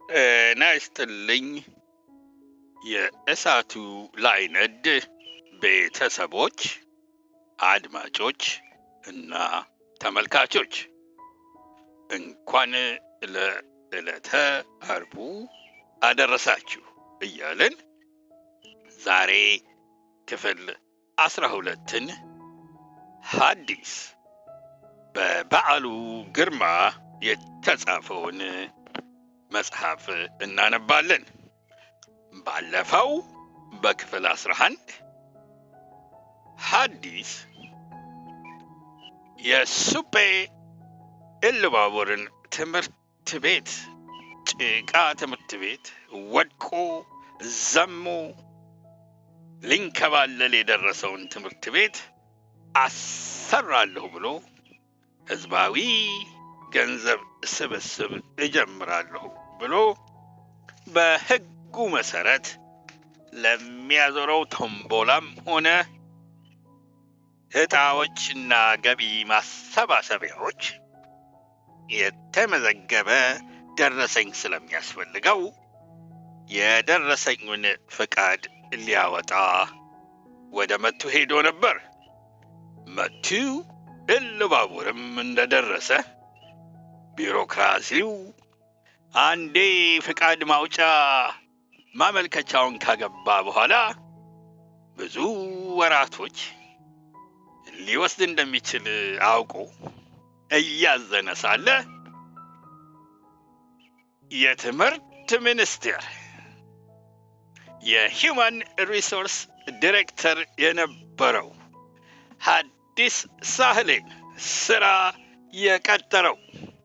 ጤና ይስጥልኝ የእሳቱ ላይነድ ቤተሰቦች፣ አድማጮች እና ተመልካቾች እንኳን ለዕለተ አርቡ አደረሳችሁ እያልን ዛሬ ክፍል አስራ ሁለትን ሐዲስ በበዓሉ ግርማ የተጻፈውን መጽሐፍ እናነባለን። ባለፈው በክፍል አስራ አንድ ሐዲስ የሱጴ ኢሉባቡርን ትምህርት ቤት ጭቃ ትምህርት ቤት ወድቆ ዘሞ ሊንከባለል የደረሰውን ትምህርት ቤት አሰራለሁ ብሎ ህዝባዊ ገንዘብ ስብስብ እጀምራለሁ ብሎ በሕጉ መሰረት ለሚያዞረው ቶምቦላም ሆነ ዕጣዎችና ገቢ ማሰባሰቢያዎች የተመዘገበ ደረሰኝ ስለሚያስፈልገው የደረሰኙን ፍቃድ ሊያወጣ ወደ መቱ ሄዶ ነበር። መቱ ኢሉባቡርም እንደደረሰ ቢሮክራሲው አንዴ ፍቃድ ማውጫ ማመልከቻውን ካገባ በኋላ ብዙ ወራቶች ሊወስድ እንደሚችል አውቆ እያዘነ ሳለ የትምህርት ሚኒስቴር የሂውማን ሪሶርስ ዲሬክተር የነበረው ሐዲስ ሳህሌን ስራ የቀጠረው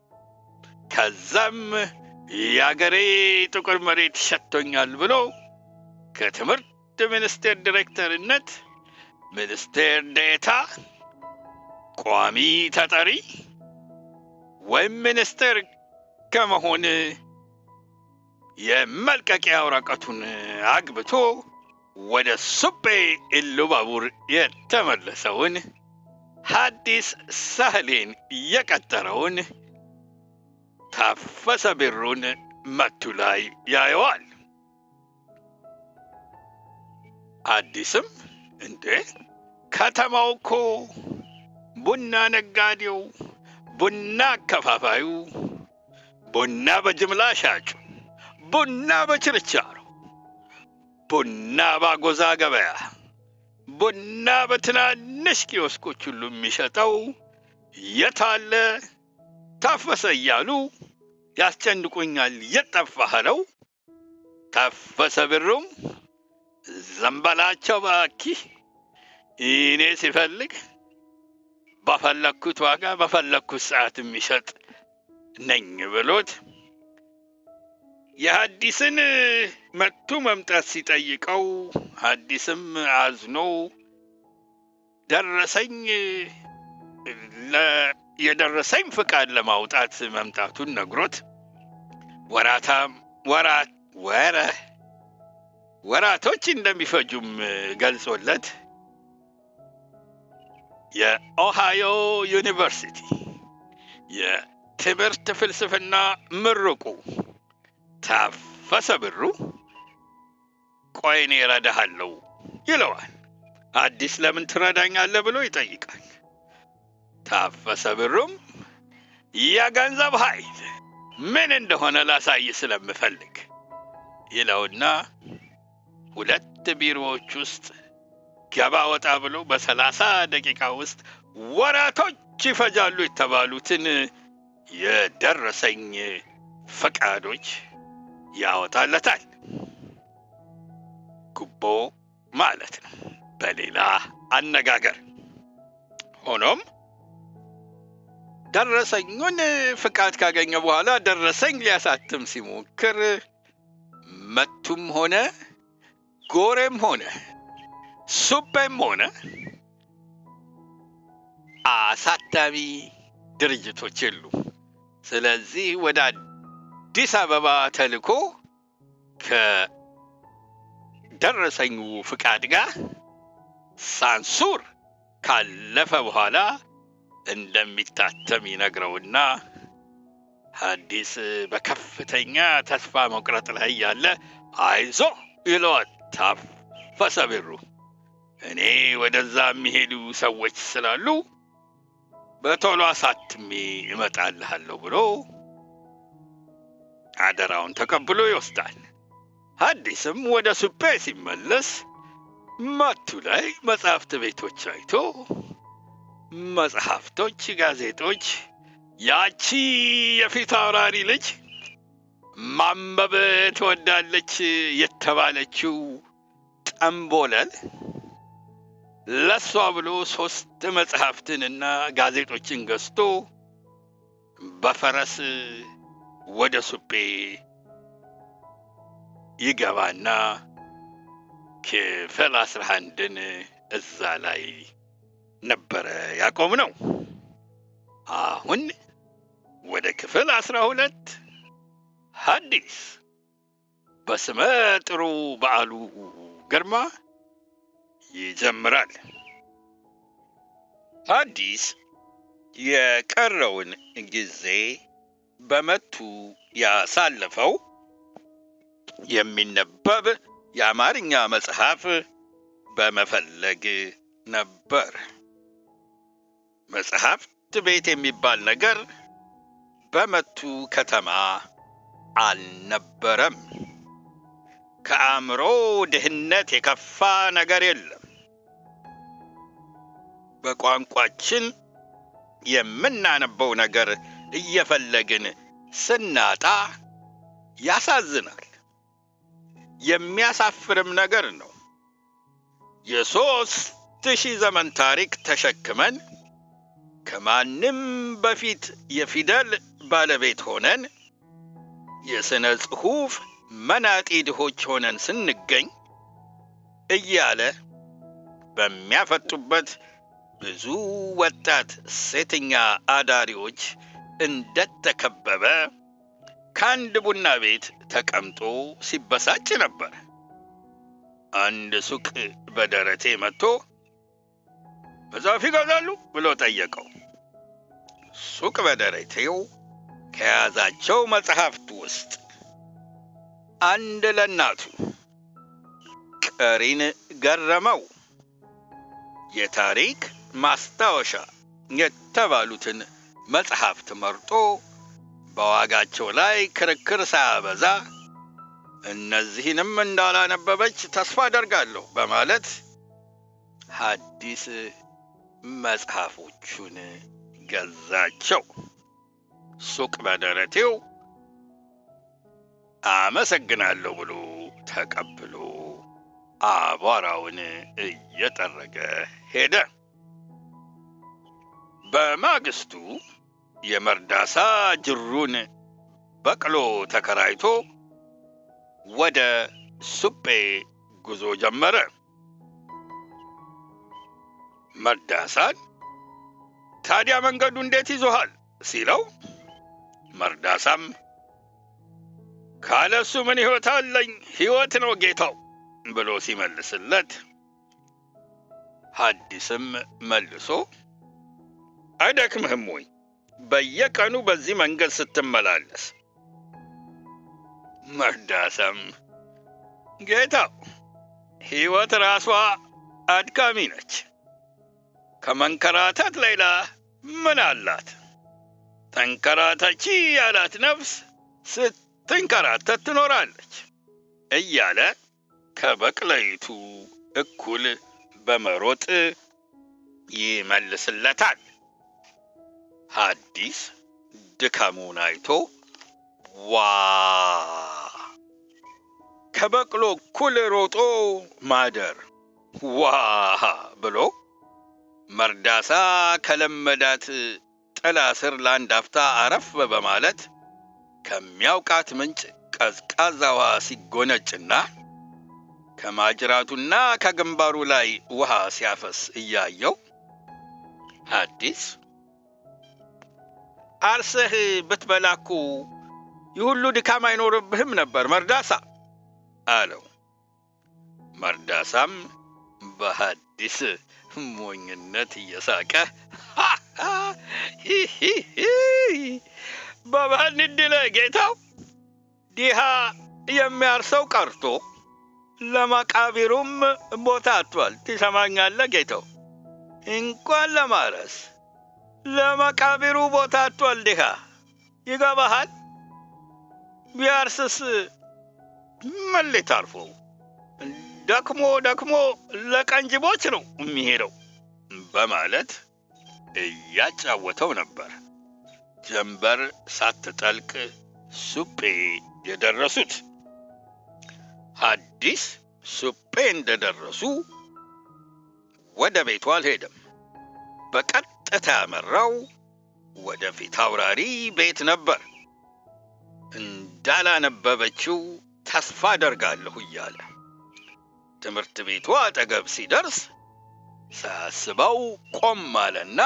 ከዛም የአገሬ ጥቁር መሬት ሸቶኛል ብሎ ከትምህርት ሚኒስቴር ዲሬክተርነት ሚኒስቴር ዴታ፣ ቋሚ ተጠሪ ወይም ሚኒስቴር ከመሆን የመልቀቂያ ወረቀቱን አግብቶ ወደ ሱጴ ኢሉባቡር የተመለሰውን ሐዲስ ሳህሌን የቀጠረውን ታፈሰ ቢሩን መቱ ላይ ያየዋል። አዲስም እንዴ ከተማው እኮ ቡና ነጋዴው፣ ቡና አከፋፋዩ፣ ቡና በጅምላ ሻጩ፣ ቡና በችርቻሮ፣ ቡና ባጎዛ ገበያ፣ ቡና በትናንሽ ኪዮስኮች ሁሉ የሚሸጠው የታለ ታፈሰ እያሉ ያስጨንቁኛል። የጠፋኸለው ታፈሰ ቢሩም ዘንበላቸው ባኪ እኔ ሲፈልግ በፈለግኩት ዋጋ በፈለግኩት ሰዓት የሚሸጥ ነኝ ብሎት የሐዲስን መቱ መምጣት ሲጠይቀው ሐዲስም አዝኖ ደረሰኝ የደረሰኝ ፍቃድ ለማውጣት መምጣቱን ነግሮት ወራታም ወራት ወረ ወራቶች እንደሚፈጁም ገልጾለት የኦሃዮ ዩኒቨርሲቲ የትምህርት ፍልስፍና ምሩቁ ታፈሰ ብሩ ቆይ እኔ እረዳሃለሁ ይለዋል። አዲስ ለምን ትረዳኛለህ ብሎ ይጠይቃል። ታፈሰ ብሩም የገንዘብ ኃይል ምን እንደሆነ ላሳይ ስለምፈልግ ይለውና ሁለት ቢሮዎች ውስጥ ገባ ወጣ ብሎ በሰላሳ ደቂቃ ውስጥ ወራቶች ይፈጃሉ የተባሉትን የደረሰኝ ፈቃዶች ያወጣለታል። ጉቦ ማለት ነው በሌላ አነጋገር። ሆኖም ደረሰኙን ፍቃድ ካገኘ በኋላ ደረሰኝ ሊያሳትም ሲሞክር መቱም ሆነ ጎሬም ሆነ ሱጴም ሆነ አሳታሚ ድርጅቶች የሉ። ስለዚህ ወደ አዲስ አበባ ተልኮ ከደረሰኙ ፍቃድ ጋር ሳንሱር ካለፈ በኋላ እንደሚታተም ይነግረውና ሐዲስ በከፍተኛ ተስፋ መቁረጥ ላይ ያለ አይዞ ይለዋል ታፈሰ ብሩ። እኔ ወደዛ የሚሄዱ ሰዎች ስላሉ በቶሎ አሳትሜ እመጣልሃለሁ ብሎ አደራውን ተቀብሎ ይወስዳል። ሐዲስም ወደ ሱጴ ሲመለስ መቱ ላይ መጽሐፍት ቤቶች አይቶ መጽሐፍቶች፣ ጋዜጦች ያቺ የፊት አውራሪ ልጅ ማንበብ ትወዳለች የተባለችው ጠምቦለል ለሷ ብሎ ሶስት መጽሐፍትንና ጋዜጦችን ገዝቶ በፈረስ ወደ ሱጴ ይገባና ክፍል አስራ አንድን እዛ ላይ ነበረ ያቆም ነው። አሁን ወደ ክፍል አስራ ሁለት ሐዲስ በስመ ጥሩ በዓሉ ግርማ ይጀምራል። ሐዲስ የቀረውን ጊዜ በመቱ ያሳለፈው የሚነበብ የአማርኛ መጽሐፍ በመፈለግ ነበር። መጽሐፍት ቤት የሚባል ነገር በመቱ ከተማ አልነበረም። ከአእምሮ ድህነት የከፋ ነገር የለም። በቋንቋችን የምናነበው ነገር እየፈለግን ስናጣ ያሳዝናል። የሚያሳፍርም ነገር ነው። የሦስት ሺህ ዘመን ታሪክ ተሸክመን ከማንም በፊት የፊደል ባለቤት ሆነን የሥነ ጽሑፍ መናጢ ድሆች ሆነን ስንገኝ እያለ በሚያፈጡበት ብዙ ወጣት ሴተኛ አዳሪዎች እንደተከበበ ከአንድ ቡና ቤት ተቀምጦ ሲበሳጭ ነበር። አንድ ሱቅ በደረቴ መጥቶ መጽሐፍ ይገዛሉ ብሎ ጠየቀው። ሱቅ በደረቴው ከያዛቸው መጽሐፍት ውስጥ አንድ ለእናቱ ቀሪን ገረመው የታሪክ ማስታወሻ የተባሉትን መጽሐፍት መርጦ በዋጋቸው ላይ ክርክር ሳያበዛ እነዚህንም እንዳላነበበች ተስፋ አደርጋለሁ በማለት ሐዲስ መጽሐፎቹን ገዛቸው። ሱቅ በደረቴው አመሰግናለሁ ብሎ ተቀብሎ አቧራውን እየጠረገ ሄደ። በማግስቱ የመርዳሳ ጅሩን በቅሎ ተከራይቶ ወደ ሱጴ ጉዞ ጀመረ። መርዳሳን ታዲያ መንገዱ እንዴት ይዞሃል ሲለው መርዳሳም ካለሱ ምን ሕይወት አለኝ? ሕይወት ነው ጌታው ብሎ ሲመልስለት ሐዲስም መልሶ አይደክምህም ወይ በየቀኑ በዚህ መንገድ ስትመላለስ? መርዳሳም ጌታው ሕይወት ራሷ አድካሚ ነች። ከመንከራተት ሌላ ምን አላት? ተንከራተቺ ያላት ነፍስ ስትንከራተት ትኖራለች እያለ ከበቅለይቱ እኩል በመሮጥ ይመልስለታል። ሐዲስ ድካሙን አይቶ ዋ ከበቅሎ እኩል ሮጦ ማደር ዋ ብሎ መርዳሳ ከለመዳት ጥላ ስር ለአንድ አፍታ አረፍ በማለት ከሚያውቃት ምንጭ ቀዝቃዛ ውሃ ሲጎነጭና ከማጅራቱና ከግንባሩ ላይ ውሃ ሲያፈስ እያየው ሐዲስ አርሰህ ብትበላኩ ይህ ሁሉ ድካም አይኖርብህም ነበር መርዳሳ አለው። መርዳሳም በሐዲስ ሞኝነት እየሳቀ በባህል ድለ ጌታው ዲሃ የሚያርሰው ቀርቶ ለመቃብሩም ቦታ አጥቷል። ትሰማኛለህ ጌታው? እንኳን ለማረስ ለመቃብሩ ቦታ አጥቷል ድሃ። ይገባሃል? ቢያርስስ ምን ሊታርፈው? ደክሞ ደክሞ ለቀንጅቦች ነው የሚሄደው በማለት እያጫወተው ነበር። ጀንበር ሳትጠልቅ ሱጴ የደረሱት ሐዲስ ሱጴ እንደደረሱ ወደ ቤቱ አልሄደም። በቀጥታ ያመራው ወደ ፊት አውራሪ ቤት ነበር። እንዳላነበበችው ተስፋ አደርጋለሁ እያለ ትምህርት ቤቱ አጠገብ ሲደርስ ሳያስበው ቆም አለና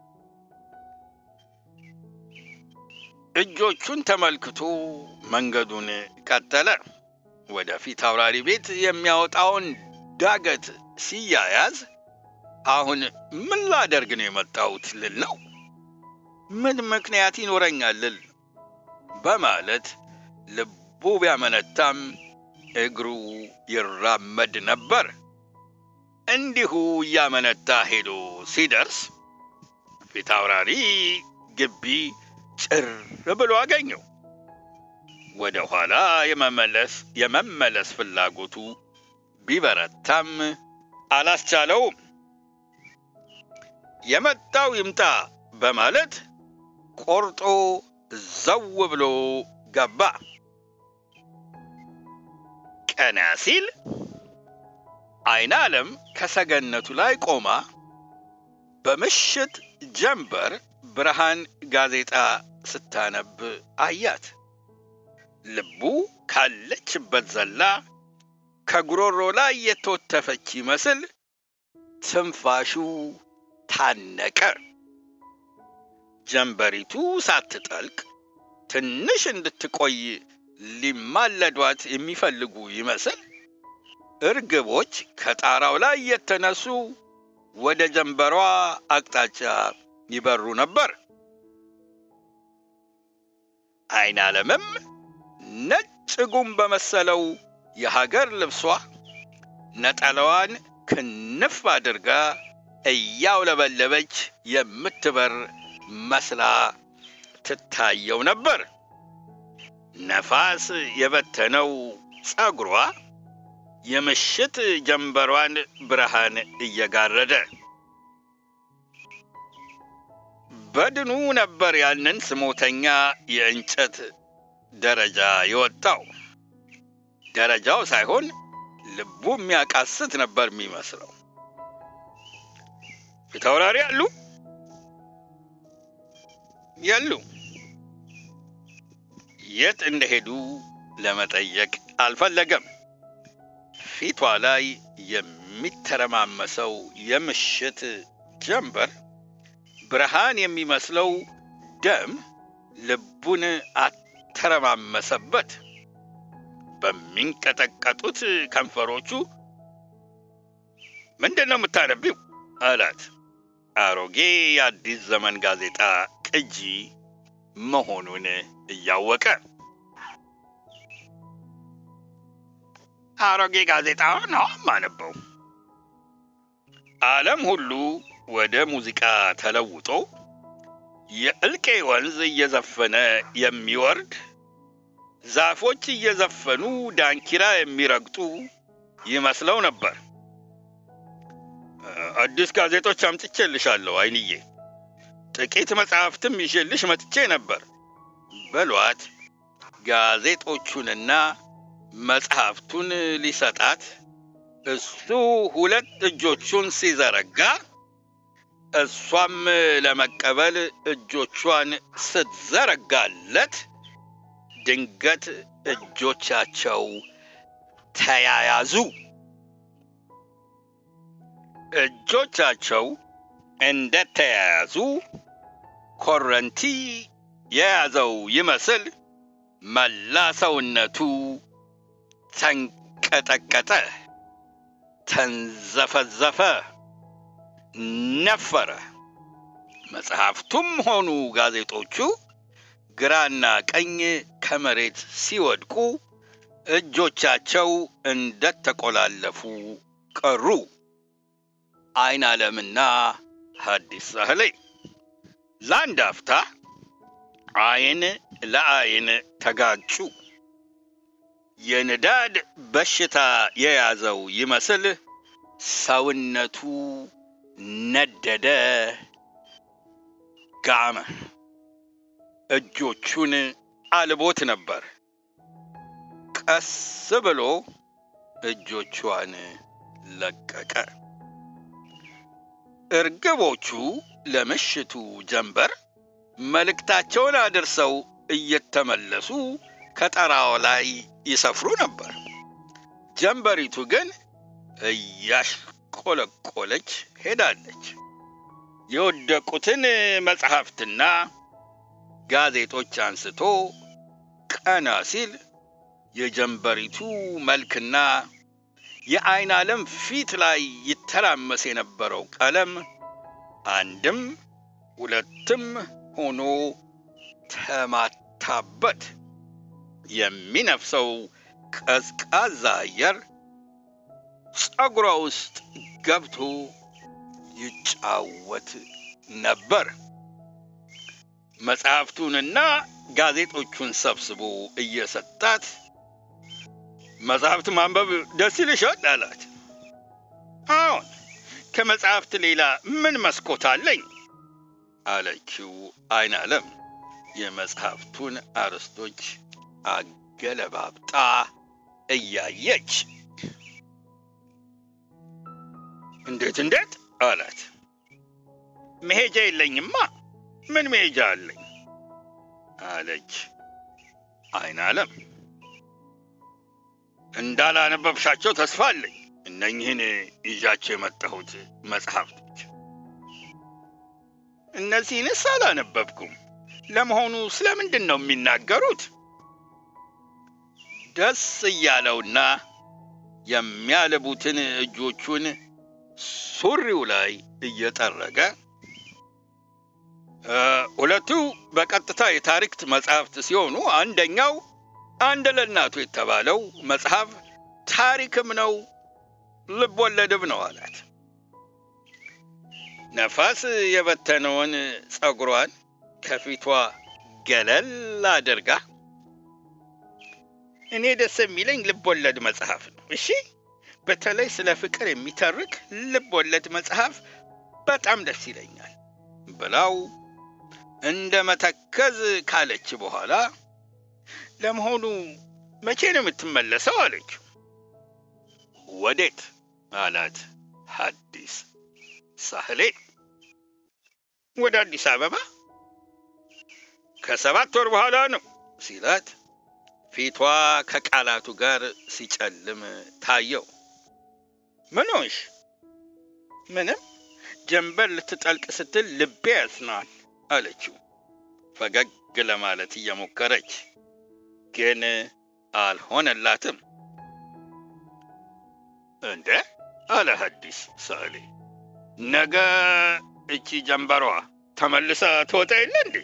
እጆቹን ተመልክቶ መንገዱን ቀጠለ። ወደ ፊት አውራሪ ቤት የሚያወጣውን ዳገት ሲያያዝ አሁን ምን ላደርግ ነው የመጣሁት ልል ነው? ምን ምክንያት ይኖረኛል ልል በማለት ልቡ ቢያመነታም እግሩ ይራመድ ነበር። እንዲሁ እያመነታ ሄዶ ሲደርስ ፊት አውራሪ ግቢ ጭር ብሎ አገኘው። ወደ ኋላ የመመለስ የመመለስ ፍላጎቱ ቢበረታም አላስቻለውም። የመጣው ይምጣ በማለት ቆርጦ ዘው ብሎ ገባ። ቀና ሲል አይነ ዓለም ከሰገነቱ ላይ ቆማ በምሽት ጀንበር ብርሃን ጋዜጣ ስታነብ አያት። ልቡ ካለችበት ዘላ ከጉሮሮ ላይ የተወተፈች ይመስል ትንፋሹ ታነቀ። ጀንበሪቱ ሳትጠልቅ ትንሽ እንድትቆይ ሊማለዷት የሚፈልጉ ይመስል እርግቦች ከጣራው ላይ የተነሱ ወደ ጀንበሯ አቅጣጫ ይበሩ ነበር። አይን ዓለምም ነጭ ጉም በመሰለው የሀገር ልብሷ ነጠላዋን ክንፍ አድርጋ እያውለበለበች የምትበር መስላ ትታየው ነበር። ነፋስ የበተነው ጸጉሯ የምሽት ጀንበሯን ብርሃን እየጋረደ በድኑ ነበር ያንን ስሞተኛ የእንጨት ደረጃ የወጣው። ደረጃው ሳይሆን ልቡ የሚያቃስት ነበር የሚመስለው። ፊታውራሪ አሉ የሉ። የት እንደሄዱ ለመጠየቅ አልፈለገም። ፊቷ ላይ የሚተረማመሰው የምሽት ጀንበር ብርሃን የሚመስለው ደም ልቡን አተረማመሰበት። በሚንቀጠቀጡት ከንፈሮቹ ምንድን ነው የምታነቢው? አላት። አሮጌ የአዲስ ዘመን ጋዜጣ ቅጂ መሆኑን እያወቀ አሮጌ ጋዜጣ ነው ማነበው። ዓለም ሁሉ ወደ ሙዚቃ ተለውጦ የእልቄ ወንዝ እየዘፈነ የሚወርድ ዛፎች እየዘፈኑ ዳንኪራ የሚረግጡ ይመስለው ነበር። አዲስ ጋዜጦች አምጥቼልሻለሁ አይንዬ፣ ጥቂት መጽሐፍትም ይዤልሽ መጥቼ ነበር በሏት። ጋዜጦቹንና መጽሐፍቱን ሊሰጣት እሱ ሁለት እጆቹን ሲዘረጋ እሷም ለመቀበል እጆቿን ስትዘረጋለት ድንገት እጆቻቸው ተያያዙ። እጆቻቸው እንደተያያዙ ኮረንቲ የያዘው ይመስል መላ ሰውነቱ ተንቀጠቀጠ፣ ተንዘፈዘፈ፣ ነፈረ። መጽሐፍቱም ሆኑ ጋዜጦቹ ግራና ቀኝ ከመሬት ሲወድቁ እጆቻቸው እንደተቆላለፉ ቀሩ። አይን ዓለምና ሐዲስ ሳህሌ ለአንድ አፍታ አይን ለአይን ተጋጩ። የንዳድ በሽታ የያዘው ይመስል ሰውነቱ ነደደ፣ ጋመ። እጆቹን አልቦት ነበር። ቀስ ብሎ እጆቿን ለቀቀ። እርግቦቹ ለምሽቱ ጀንበር መልእክታቸውን አድርሰው እየተመለሱ ከጠራው ላይ ይሰፍሩ ነበር። ጀንበሪቱ ግን እያሽቆለቆለች ሄዳለች። የወደቁትን መጽሐፍትና ጋዜጦች አንስቶ ቀና ሲል የጀንበሪቱ መልክና የአይን ዓለም ፊት ላይ ይተራመስ የነበረው ቀለም አንድም ሁለትም ሆኖ ተማታበት። የሚነፍሰው ቀዝቃዛ አየር ጸጉሯ ውስጥ ገብቶ ይጫወት ነበር። መጽሐፍቱንና ጋዜጦቹን ሰብስቦ እየሰጣት መጽሐፍት ማንበብ ደስ ይልሻል አላት። አዎን፣ ከመጽሐፍት ሌላ ምን መስኮት አለኝ አለችው አይን ዓለም የመጽሐፍቱን አርዕስቶች አገለባብጣ እያየች። እንዴት እንዴት አላት። መሄጃ የለኝማ ምን መሄጃ አለኝ አለች አይን ዓለም። እንዳላነበብሻቸው ተስፋ አለኝ እነኝህን ይዣቸው የመጣሁት መጽሐፍቶች። እነዚህንስ አላነበብኩም። ለመሆኑ ስለምንድን ነው የሚናገሩት? ደስ እያለውና የሚያልቡትን እጆቹን ሱሪው ላይ እየጠረገ ሁለቱ በቀጥታ የታሪክ መጽሐፍት ሲሆኑ አንደኛው አንድ ለእናቱ የተባለው መጽሐፍ ታሪክም ነው ልብ ወለድም ነው አላት። ነፋስ የበተነውን ጸጉሯን ከፊቷ ገለል አድርጋ እኔ ደስ የሚለኝ ልብ ወለድ መጽሐፍ ነው። እሺ፣ በተለይ ስለ ፍቅር የሚተርክ ልብ ወለድ መጽሐፍ በጣም ደስ ይለኛል ብላው እንደ መተከዝ ካለች በኋላ ለመሆኑ መቼ ነው የምትመለሰው? አለችው። ወዴት አላት ሐዲስ ሳህሌ። ወደ አዲስ አበባ ከሰባት ወር በኋላ ነው ሲላት ፊቷ ከቃላቱ ጋር ሲጨልም ታየው። ምን ሆንሽ? ምንም፣ ጀንበር ልትጠልቅ ስትል ልቤ ያዝናል አለችው ፈገግ ለማለት እየሞከረች ግን አልሆነላትም። እንደ አለ ሐዲስ ሳህሌ ነገ እቺ ጀንበሯ ተመልሳ ትወጣ የለ እንዴ?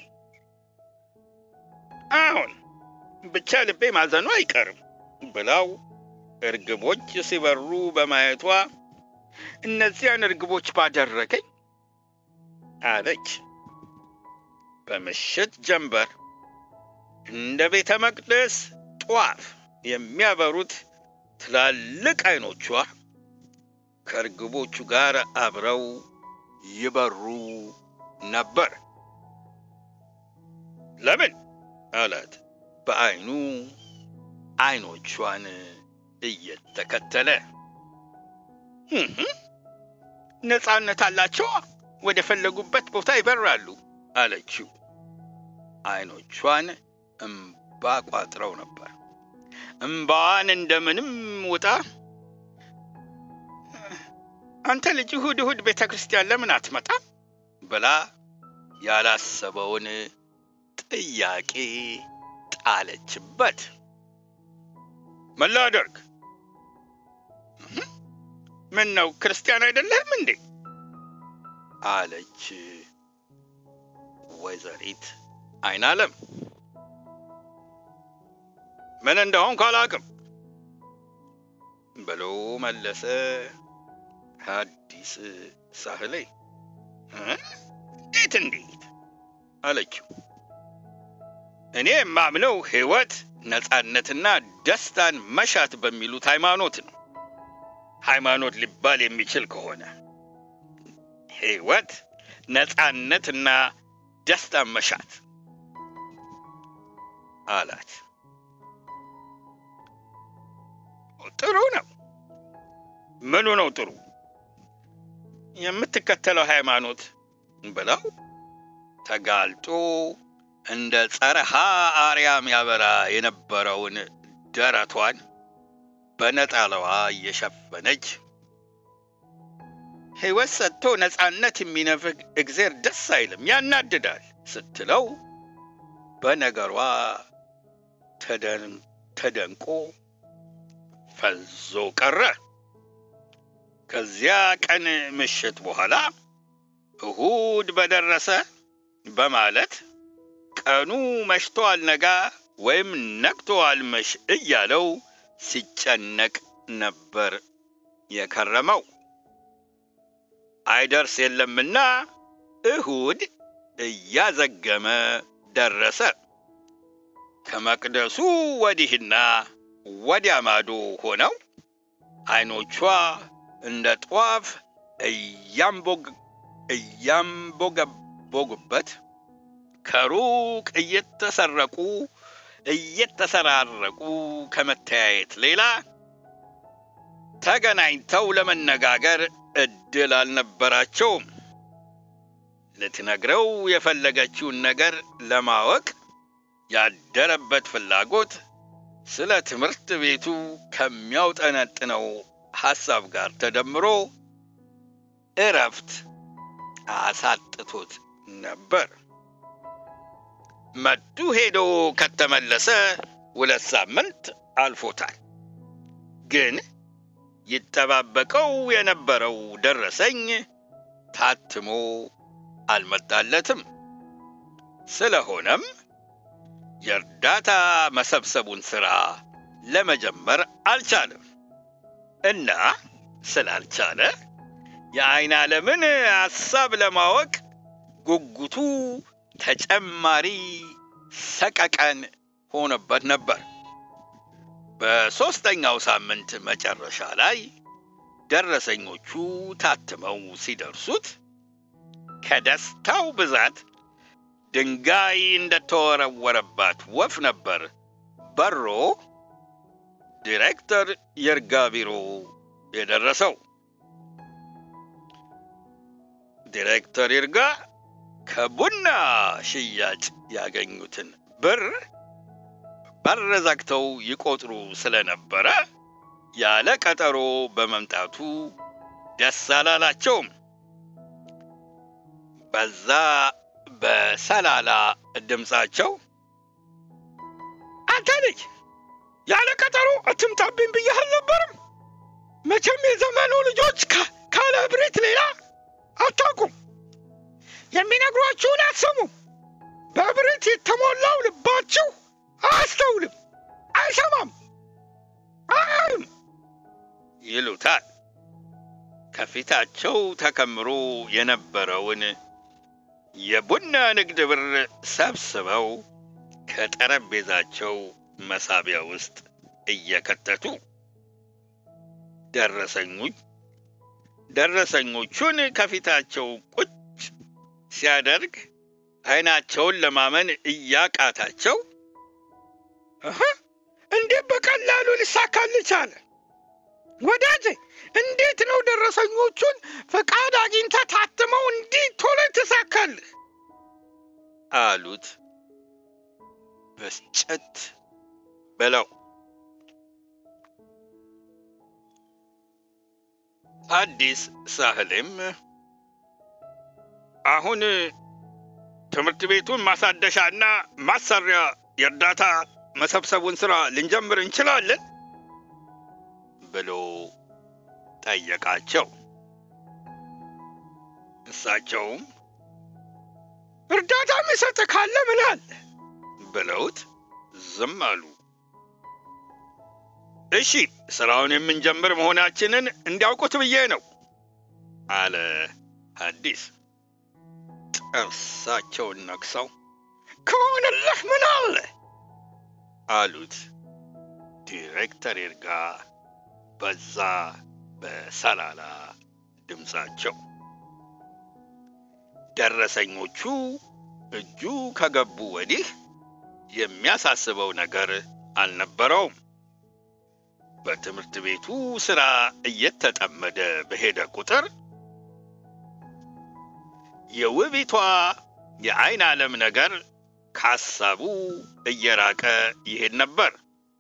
አሁን ብቻ ልቤ ማዘኑ አይቀርም ብላው እርግቦች ሲበሩ በማየቷ እነዚያን እርግቦች ባደረገኝ አለች። በምሽት ጀንበር እንደ ቤተ መቅደስ ጧፍ የሚያበሩት ትላልቅ አይኖቿ ከእርግቦቹ ጋር አብረው ይበሩ ነበር። ለምን አላት በአይኑ አይኖቿን እየተከተለ። ነፃነት አላቸው፣ ወደ ፈለጉበት ቦታ ይበራሉ አለችው። አይኖቿን እምባ ቋጥረው ነበር። እምባዋን እንደምንም ውጣ አንተ ልጅ እሑድ እሑድ ቤተ ክርስቲያን ለምን አትመጣም ብላ ያላሰበውን ጥያቄ ጣለችበት። ምን ላደርግ? ምን ነው ክርስቲያን አይደለህም እንዴ? አለች ወይዘሪት አይናለም። ምን እንደሆንኩ አላውቅም ብሎ መለሰ ሐዲስ ሳህሌ። እንዴት እንዴት አለችው። እኔ የማምነው ሕይወት ነፃነትና ደስታን መሻት በሚሉት ሃይማኖት ነው። ሃይማኖት ሊባል የሚችል ከሆነ ሕይወት ነፃነትና ደስታን መሻት አላት። ጥሩ ነው። ምኑ ነው ጥሩ? የምትከተለው ሃይማኖት ብለው ተጋልጦ እንደ ጸረሃ አርያም ያበራ የነበረውን ደረቷን በነጣለዋ እየሸፈነች ሕይወት ሰጥቶ ነፃነት የሚነፍግ እግዜር ደስ አይልም፣ ያናድዳል ስትለው በነገሯ ተደንቆ ፈዞ ቀረ። ከዚያ ቀን ምሽት በኋላ እሁድ በደረሰ በማለት ቀኑ መሽቶ አልነጋ ወይም ነግቶ አልመሽ እያለው ሲጨነቅ ነበር የከረመው። አይደርስ የለምና እሁድ እያዘገመ ደረሰ። ከመቅደሱ ወዲህና ወዲያ ማዶ ሆነው አይኖቿ እንደ ጧፍ እያንቦገቦጉበት ከሩቅ እየተሰረቁ እየተሰራረቁ ከመተያየት ሌላ ተገናኝተው ለመነጋገር እድል አልነበራቸውም። ልትነግረው የፈለገችውን ነገር ለማወቅ ያደረበት ፍላጎት ስለ ትምህርት ቤቱ ከሚያውጠነጥነው ሐሳብ ጋር ተደምሮ እረፍት አሳጥቶት ነበር። መዱ ሄዶ ከተመለሰ ሁለት ሳምንት አልፎታል። ግን ይጠባበቀው የነበረው ደረሰኝ ታትሞ አልመጣለትም። ስለሆነም የእርዳታ መሰብሰቡን ሥራ ለመጀመር አልቻለም እና ስላልቻለ የዐይን ዓለምን ሐሳብ ለማወቅ ጉጉቱ ተጨማሪ ሰቀቀን ሆነበት ነበር። በሦስተኛው ሳምንት መጨረሻ ላይ ደረሰኞቹ ታትመው ሲደርሱት ከደስታው ብዛት ድንጋይ እንደተወረወረባት ወፍ ነበር በሮ ዲሬክተር ይርጋ ቢሮ የደረሰው። ዲሬክተር ይርጋ ከቡና ሽያጭ ያገኙትን ብር በር ዘግተው ይቆጥሩ ስለነበረ ያለ ቀጠሮ በመምጣቱ ደስ አላላቸውም። በዛ በሰላላ ድምፃቸው አንተ ልጅ ያለ ቀጠሮ አትምጣብኝ ብዬህ አልነበርም? መቼም የዘመኑ ልጆች ካለ እብሪት ሌላ አታውቁም። የሚነግሯችሁን አትሰሙም። በእብሪት የተሞላው ልባችሁ አያስተውልም፣ አይሰማም፣ አያይም ይሉታል። ከፊታቸው ተከምሮ የነበረውን የቡና ንግድ ብር ሰብስበው ከጠረጴዛቸው መሳቢያ ውስጥ እየከተቱ ደረሰኞች ደረሰኞቹን ከፊታቸው ቁጭ ሲያደርግ አይናቸውን ለማመን እያቃታቸው እንዴት በቀላሉ ሊሳካልህ ቻለ? ወዳጄ እንዴት ነው ደረሰኞቹን ፈቃድ አግኝተህ ታትመው እንዲህ ቶሎ ትሳካልህ? አሉት በስጨት ብለው። አዲስ ሳህሌም አሁን ትምህርት ቤቱን ማሳደሻና ማሰሪያ የእርዳታ መሰብሰቡን ስራ ልንጀምር እንችላለን ብሎ ጠየቃቸው። እሳቸውም እርዳታ የሚሰጥ ካለ ምን አለ ብለውት ዝም አሉ። እሺ ስራውን የምንጀምር መሆናችንን እንዲያውቁት ብዬ ነው አለ ሐዲስ ጥርሳቸውን ነክሰው። ከሆነልህ ምን አለ አሉት ዲሬክተር ይርጋ በዛ በሰላላ ድምፃቸው። ደረሰኞቹ እጁ ከገቡ ወዲህ የሚያሳስበው ነገር አልነበረውም። በትምህርት ቤቱ ሥራ እየተጠመደ በሄደ ቁጥር የውቢቷ የዐይን ዓለም ነገር ከሐሳቡ እየራቀ ይሄድ ነበር።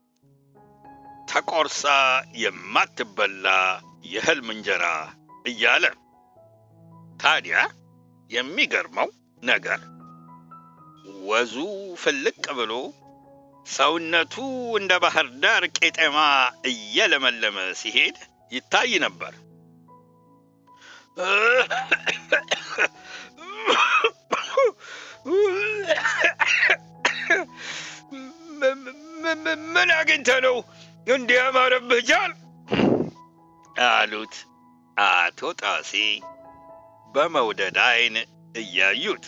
ተቆርሳ የማትበላ የሕልም እንጀራ እያለ ታዲያ የሚገርመው ነገር ወዙ ፍልቅ ብሎ ሰውነቱ እንደ ባህር ዳር ቄጠማ እየለመለመ ሲሄድ ይታይ ነበር። ምን አግኝተህ ነው እንዲህ ያማረብህ ጃል? አሉት አቶ ጣሴ በመውደድ ዓይን እያዩት።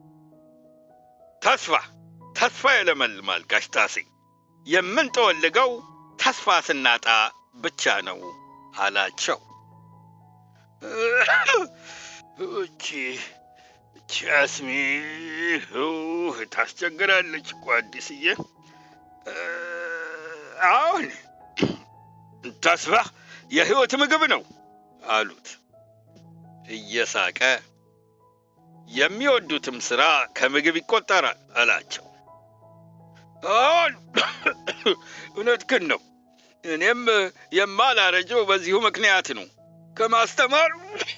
ተስፋ ተስፋ የለመልማል ጋሽ ጣሴ። የምንጠወልገው ተስፋ ስናጣ ብቻ ነው አላቸው። እቺ እቺ አስሜ ታስቸግራለች እኮ አዲስዬ። አሁን ተስፋ የሕይወት ምግብ ነው አሉት እየሳቀ። የሚወዱትም ሥራ ከምግብ ይቆጠራል አላቸው። አሁን እውነትህን ነው። እኔም የማላረጀው በዚሁ ምክንያት ነው። ከማስተማር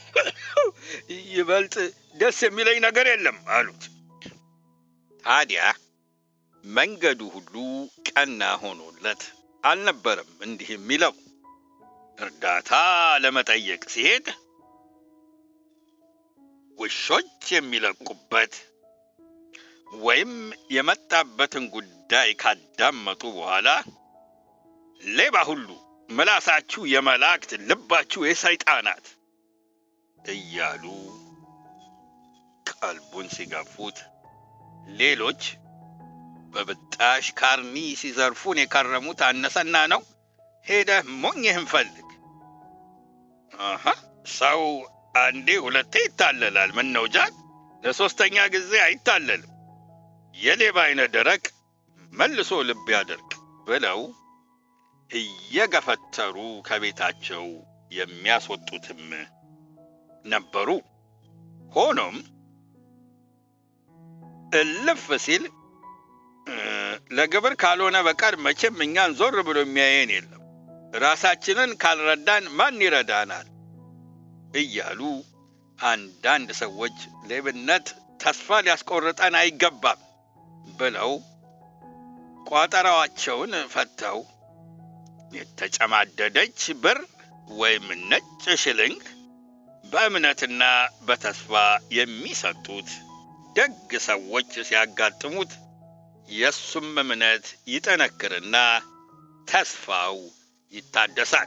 ይበልጥ ደስ የሚለኝ ነገር የለም አሉት። ታዲያ መንገዱ ሁሉ ቀና ሆኖለት አልነበረም እንዲህ የሚለው። እርዳታ ለመጠየቅ ሲሄድ ውሾች የሚለቁበት ወይም የመጣበትን ጉዳይ ካዳመጡ በኋላ ሌባ ሁሉ ምላሳችሁ የመላእክት ልባችሁ የሰይጣናት እያሉ ቀልቡን ሲገፉት፣ ሌሎች በብጣሽ ካርኒ ሲዘርፉን የከረሙት አነሰና ነው። ሄደህ ሞኝህን ፈልግ። አሀ ሰው አንዴ ሁለቴ ይታለላል። ምን ነው ጃል፣ ለሶስተኛ ጊዜ አይታለልም። የሌባ አይነ ደረቅ መልሶ ልብ ያደርግ ብለው እየገፈተሩ ከቤታቸው የሚያስወጡትም ነበሩ። ሆኖም እልፍ ሲል ለግብር ካልሆነ በቀር መቼም እኛን ዞር ብሎ የሚያየን የለም፣ ራሳችንን ካልረዳን ማን ይረዳናል? እያሉ አንዳንድ ሰዎች ሌብነት ተስፋ ሊያስቆርጠን አይገባም ብለው ቋጠራዋቸውን ፈተው የተጨማደደች ብር ወይም ነጭ ሽልንግ በእምነትና በተስፋ የሚሰጡት ደግ ሰዎች ሲያጋጥሙት የእሱም እምነት ይጠነክርና ተስፋው ይታደሳል።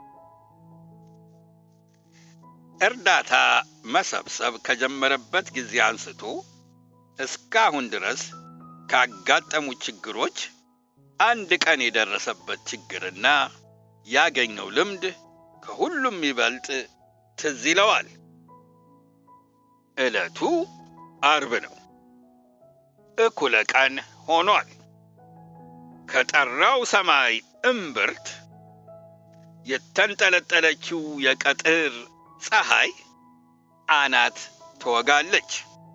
እርዳታ መሰብሰብ ከጀመረበት ጊዜ አንስቶ እስካሁን ድረስ ካጋጠሙ ችግሮች አንድ ቀን የደረሰበት ችግርና ያገኘው ልምድ ከሁሉም ይበልጥ ትዝ ይለዋል። ዕለቱ አርብ ነው። እኩለ ቀን ሆኗል። ከጠራው ሰማይ እምብርት የተንጠለጠለችው የቀትር ፀሐይ አናት ትወጋለች።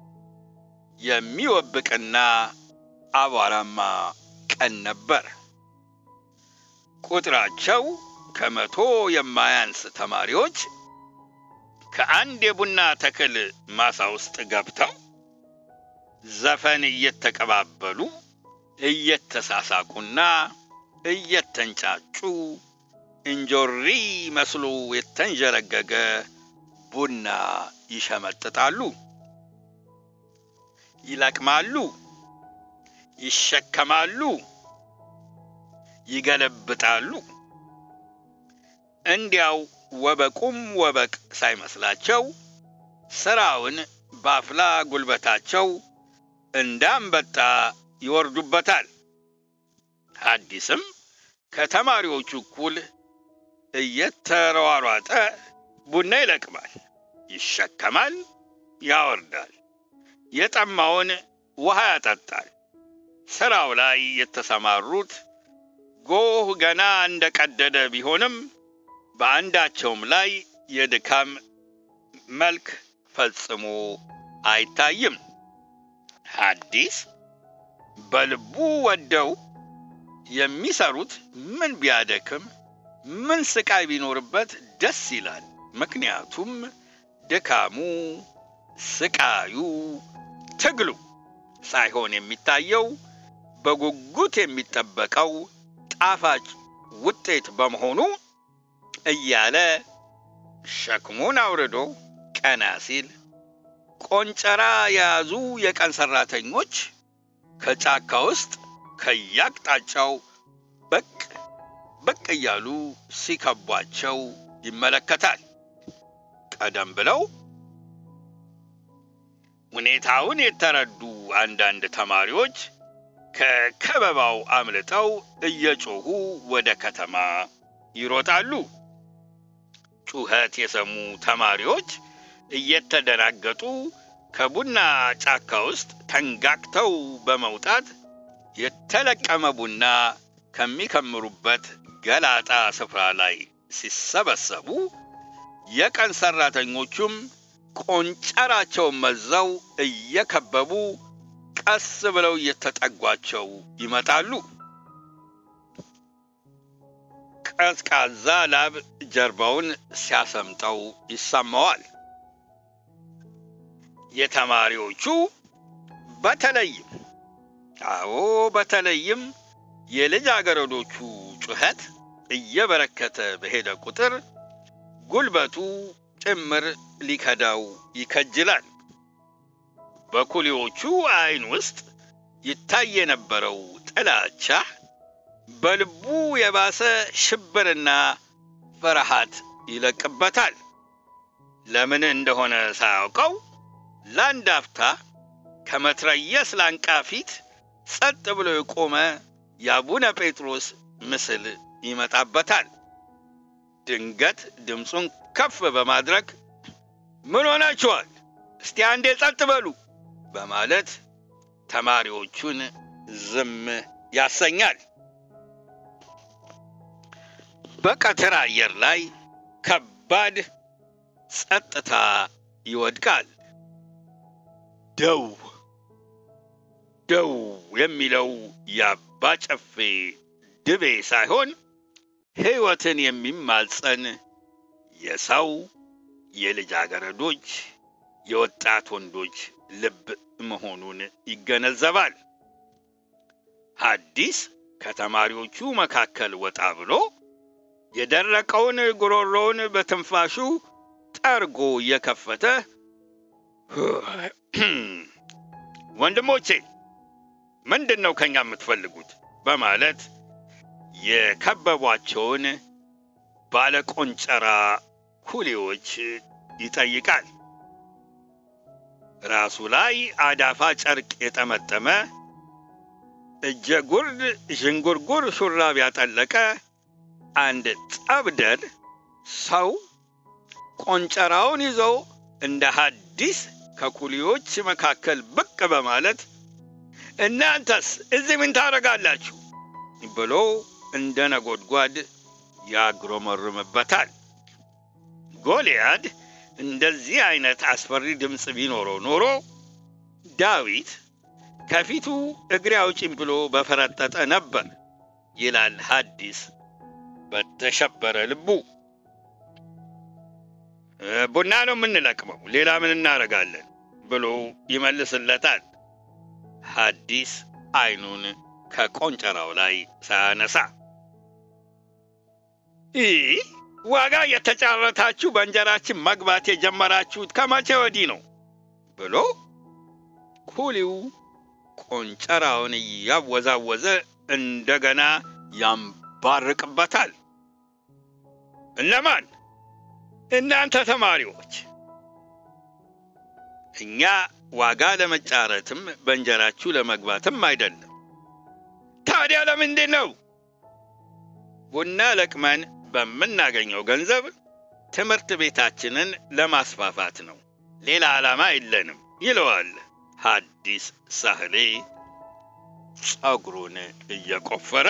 የሚወብቅና አቧራማ ቀን ነበር። ቁጥራቸው ከመቶ የማያንስ ተማሪዎች ከአንድ የቡና ተክል ማሳ ውስጥ ገብተው ዘፈን እየተቀባበሉ እየተሳሳቁና እየተንጫጩ እንጆሪ መስሎ የተንዠረገገ ቡና ይሸመጥጣሉ፣ ይለቅማሉ፣ ይሸከማሉ፣ ይገለብጣሉ፣ እንዲያው ወበቁም ወበቅ ሳይመስላቸው ሥራውን በአፍላ ጉልበታቸው እንዳንበጣ ይወርዱበታል። ሐዲስም ከተማሪዎቹ እኩል እየተሯሯጠ ቡና ይለቅማል፣ ይሸከማል፣ ያወርዳል፣ የጠማውን ውሃ ያጠጣል። ሥራው ላይ የተሰማሩት ጎህ ገና እንደቀደደ ቢሆንም በአንዳቸውም ላይ የድካም መልክ ፈጽሞ አይታይም። ሐዲስ በልቡ ወደው የሚሰሩት ምን ቢያደክም ምን ስቃይ ቢኖርበት ደስ ይላል። ምክንያቱም ድካሙ፣ ስቃዩ፣ ትግሉ ሳይሆን የሚታየው በጉጉት የሚጠበቀው ጣፋጭ ውጤት በመሆኑ እያለ ሸክሙን አውርዶ ቀና ሲል ቆንጨራ የያዙ የቀን ሰራተኞች ከጫካ ውስጥ ከያቅጣጫው በቅ በቅ እያሉ ሲከቧቸው ይመለከታል። ቀደም ብለው ሁኔታውን የተረዱ አንዳንድ ተማሪዎች ከከበባው አምልጠው እየጮሁ ወደ ከተማ ይሮጣሉ። ጩኸት የሰሙ ተማሪዎች እየተደናገጡ ከቡና ጫካ ውስጥ ተንጋግተው በመውጣት የተለቀመ ቡና ከሚከምሩበት ገላጣ ስፍራ ላይ ሲሰበሰቡ የቀን ሰራተኞቹም ቆንጨራቸውን መዘው እየከበቡ ቀስ ብለው እየተጠጓቸው ይመጣሉ። ቀዝቃዛ ላብ ጀርባውን ሲያሰምጠው ይሰማዋል። የተማሪዎቹ በተለይም አዎ በተለይም የልጃገረዶቹ ጩኸት እየበረከተ በሄደ ቁጥር ጉልበቱ ጭምር ሊከዳው ይከጅላል። በኩሊዎቹ ዓይን ውስጥ ይታይ የነበረው ጥላቻ በልቡ የባሰ ሽብርና ፍርሃት ይለቅበታል። ለምን እንደሆነ ሳያውቀው ለአንድ አፍታ ከመትረየስ ላንቃ ፊት ጸጥ ብሎ የቆመ የአቡነ ጴጥሮስ ምስል ይመጣበታል። ድንገት ድምፁን ከፍ በማድረግ ምን ሆናችኋል? እስቲ አንዴ ጸጥ በሉ በማለት ተማሪዎቹን ዝም ያሰኛል። በቀትር አየር ላይ ከባድ ጸጥታ ይወድቃል። ደው ደው የሚለው የአባ ጨፌ ድቤ ሳይሆን ሕይወትን የሚማጸን የሰው የልጃገረዶች የወጣት ወንዶች ልብ መሆኑን ይገነዘባል። ሐዲስ ከተማሪዎቹ መካከል ወጣ ብሎ የደረቀውን ጉሮሮውን በትንፋሹ ጠርጎ እየከፈተ ወንድሞቼ ምንድን ነው ከኛ የምትፈልጉት? በማለት የከበቧቸውን ባለቆንጨራ ኩሊዎች ይጠይቃል። ራሱ ላይ አዳፋ ጨርቅ የጠመጠመ እጀ ጉርድ ዥንጉርጉር ሹራብ ያጠለቀ አንድ ጠብደር ሰው ቆንጨራውን ይዞ እንደ ሐዲስ ከኩሊዎች መካከል ብቅ በማለት እናንተስ እዚህ ምን ታደርጋላችሁ ብሎ እንደ ነጎድጓድ ያግሮመርምበታል። ጎልያድ እንደዚህ አይነት አስፈሪ ድምፅ ቢኖረው ኖሮ ዳዊት ከፊቱ እግሬ አውጪኝ ብሎ በፈረጠጠ ነበር ይላል ሐዲስ በተሸበረ ልቡ። ቡና ነው የምንለቅመው፣ ሌላ ምን እናደርጋለን ብሎ ይመልስለታል። ሐዲስ አይኑን ከቆንጨራው ላይ ሳያነሳ ይህ ዋጋ የተጫረታችሁ በእንጀራችን መግባት የጀመራችሁት ከመቼ ወዲህ ነው ብሎ ኩሊው ቆንጨራውን እያወዛወዘ እንደገና ያንባርቅበታል። እነማን? እናንተ ተማሪዎች። እኛ ዋጋ ለመጫረትም በእንጀራችሁ ለመግባትም አይደለም። ታዲያ ለምንድን ነው? ቡና ለቅመን በምናገኘው ገንዘብ ትምህርት ቤታችንን ለማስፋፋት ነው። ሌላ ዓላማ የለንም ይለዋል ሐዲስ ሳህሌ ጸጉሩን እየቆፈረ።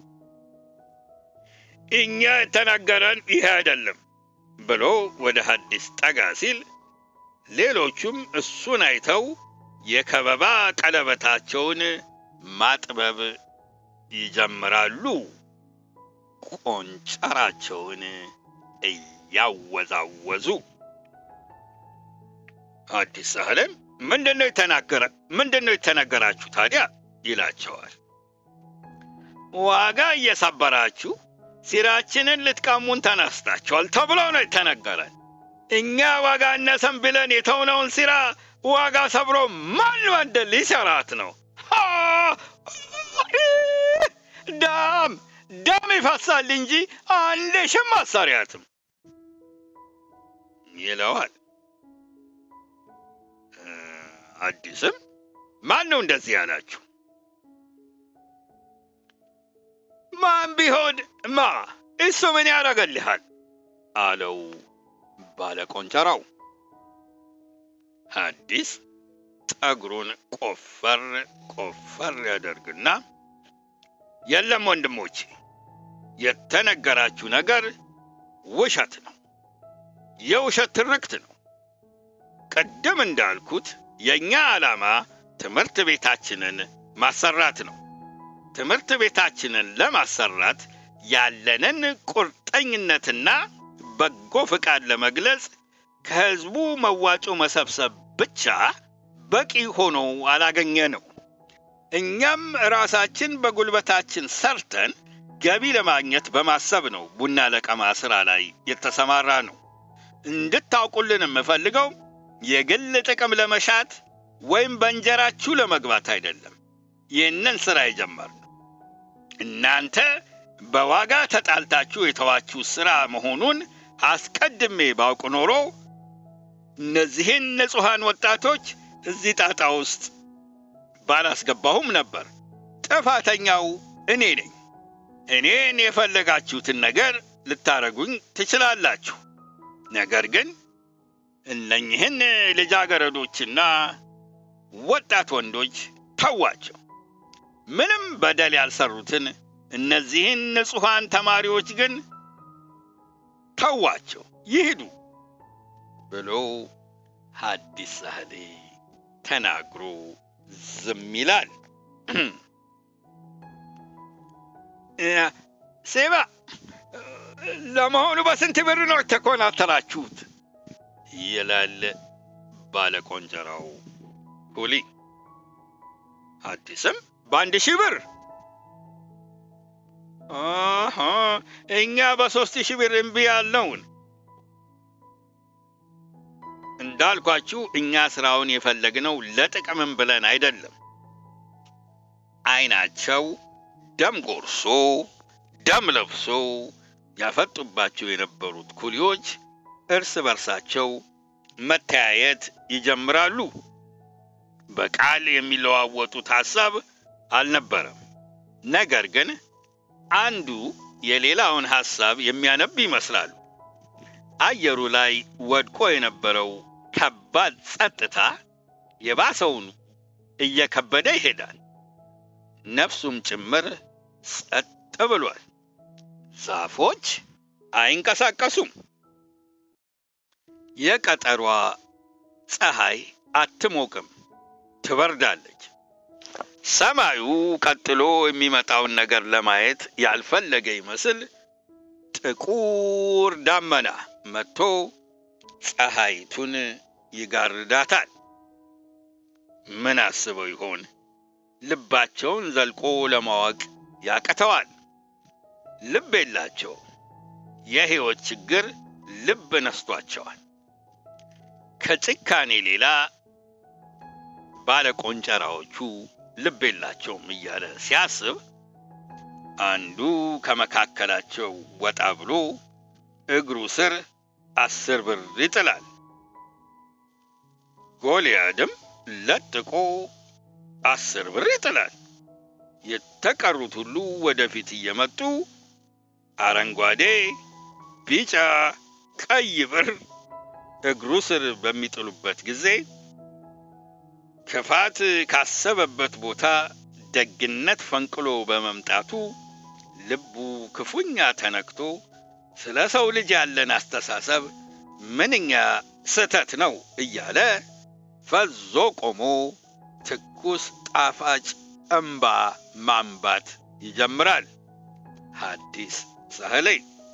እኛ የተናገረን ይሄ አይደለም ብሎ ወደ ሐዲስ ጠጋ ሲል ሌሎቹም እሱን አይተው የከበባ ቀለበታቸውን ማጥበብ ይጀምራሉ። ቆንጨራቸውን እያወዛወዙ ሐዲስ ሳህሌም ምንድን ነው የተናገረ ምንድን ነው የተነገራችሁ ታዲያ ይላቸዋል። ዋጋ እየሰበራችሁ ሲራችንን ልትቀሙን ተነስታችኋል ተብሎ ነው የተነገረን። እኛ ዋጋ እነሰን ብለን የተውነውን ሲራ ዋጋ ሰብሮ ማን ወንድል ሊሰራት ነው? ዳም ደም ይፈሳል እንጂ አንድ ሽም አሰሪያትም ይለዋል። አዲስም ማን ነው እንደዚህ ያላችሁ? ማን ቢሆን ማ እሱ ምን ያደርገልሃል? አለው ባለቆንጨራው። ሐዲስ ጠጉሩን ቆፈር ቆፈር ያደርግና የለም ወንድሞቼ፣ የተነገራችሁ ነገር ውሸት ነው፣ የውሸት ትርክት ነው። ቅድም እንዳልኩት የእኛ ዓላማ ትምህርት ቤታችንን ማሰራት ነው። ትምህርት ቤታችንን ለማሰራት ያለንን ቁርጠኝነትና በጎ ፍቃድ ለመግለጽ ከሕዝቡ መዋጮ መሰብሰብ ብቻ በቂ ሆኖ አላገኘ ነው። እኛም ራሳችን በጉልበታችን ሰርተን ገቢ ለማግኘት በማሰብ ነው ቡና ለቀማ ሥራ ላይ የተሰማራ ነው። እንድታውቁልን የምፈልገው የግል ጥቅም ለመሻት ወይም በእንጀራችሁ ለመግባት አይደለም። ይህንን ሥራ የጀመርነው እናንተ በዋጋ ተጣልታችሁ የተዋችሁ ሥራ መሆኑን አስቀድሜ ባውቅ ኖሮ እነዚህን ንጹሐን ወጣቶች እዚህ ጣጣ ውስጥ ባላስገባሁም ነበር። ጥፋተኛው እኔ ነኝ። እኔን የፈለጋችሁትን ነገር ልታረጉኝ ትችላላችሁ። ነገር ግን እነኝህን ልጃገረዶችና ወጣት ወንዶች ተዋቸው። ምንም በደል ያልሰሩትን እነዚህን ንጹሐን ተማሪዎች ግን ተዋቸው፣ ይሂዱ ብሎ ሐዲስ ሳህሌ ተናግሮ ዝም ይላል። ሴባ ለመሆኑ በስንት ብር ነው የተኮናተራችሁት? ይላል ባለቆንጨራው ሁሊ። አዲስም በአንድ ሺህ ብር አሀ፣ እኛ በሦስት ሺህ ብር እምቢ ያልነውን እንዳልኳችሁ እኛ ስራውን የፈለግነው ለጥቅምም ብለን አይደለም። አይናቸው ደም ጎርሶ ደም ለብሶ ያፈጡባቸው የነበሩት ኩሊዎች እርስ በርሳቸው መተያየት ይጀምራሉ። በቃል የሚለዋወጡት ሐሳብ አልነበረም። ነገር ግን አንዱ የሌላውን ሐሳብ የሚያነብ ይመስላሉ። አየሩ ላይ ወድቆ የነበረው ከባድ ጸጥታ የባሰውን እየከበደ ይሄዳል። ነፍሱም ጭምር ጸጥ ብሏል። ዛፎች አይንቀሳቀሱም። የቀጠሯ ፀሐይ አትሞቅም፣ ትበርዳለች። ሰማዩ ቀጥሎ የሚመጣውን ነገር ለማየት ያልፈለገ ይመስል ጥቁር ዳመና መጥቶ ፀሐይቱን ይጋርዳታል። ምን አስበው ይሆን? ልባቸውን ዘልቆ ለማወቅ ያቅተዋል። ልብ የላቸው። የሕይወት ችግር ልብ ነስቷቸዋል። ከጭካኔ ሌላ ባለቆንጨራዎቹ ልብ የላቸውም እያለ ሲያስብ አንዱ ከመካከላቸው ወጣ ብሎ እግሩ ስር አስር ብር ይጥላል። ጎልያድም ለጥቆ አስር ብር ይጥላል። የተቀሩት ሁሉ ወደፊት እየመጡ አረንጓዴ፣ ቢጫ፣ ቀይ ብር እግሩ ስር በሚጥሉበት ጊዜ ክፋት ካሰበበት ቦታ ደግነት ፈንቅሎ በመምጣቱ ልቡ ክፉኛ ተነክቶ ስለ ሰው ልጅ ያለን አስተሳሰብ ምንኛ ስህተት ነው እያለ ፈዞ ቆሞ ትኩስ ጣፋጭ እምባ ማንባት ይጀምራል። ሐዲስ ሳህሌ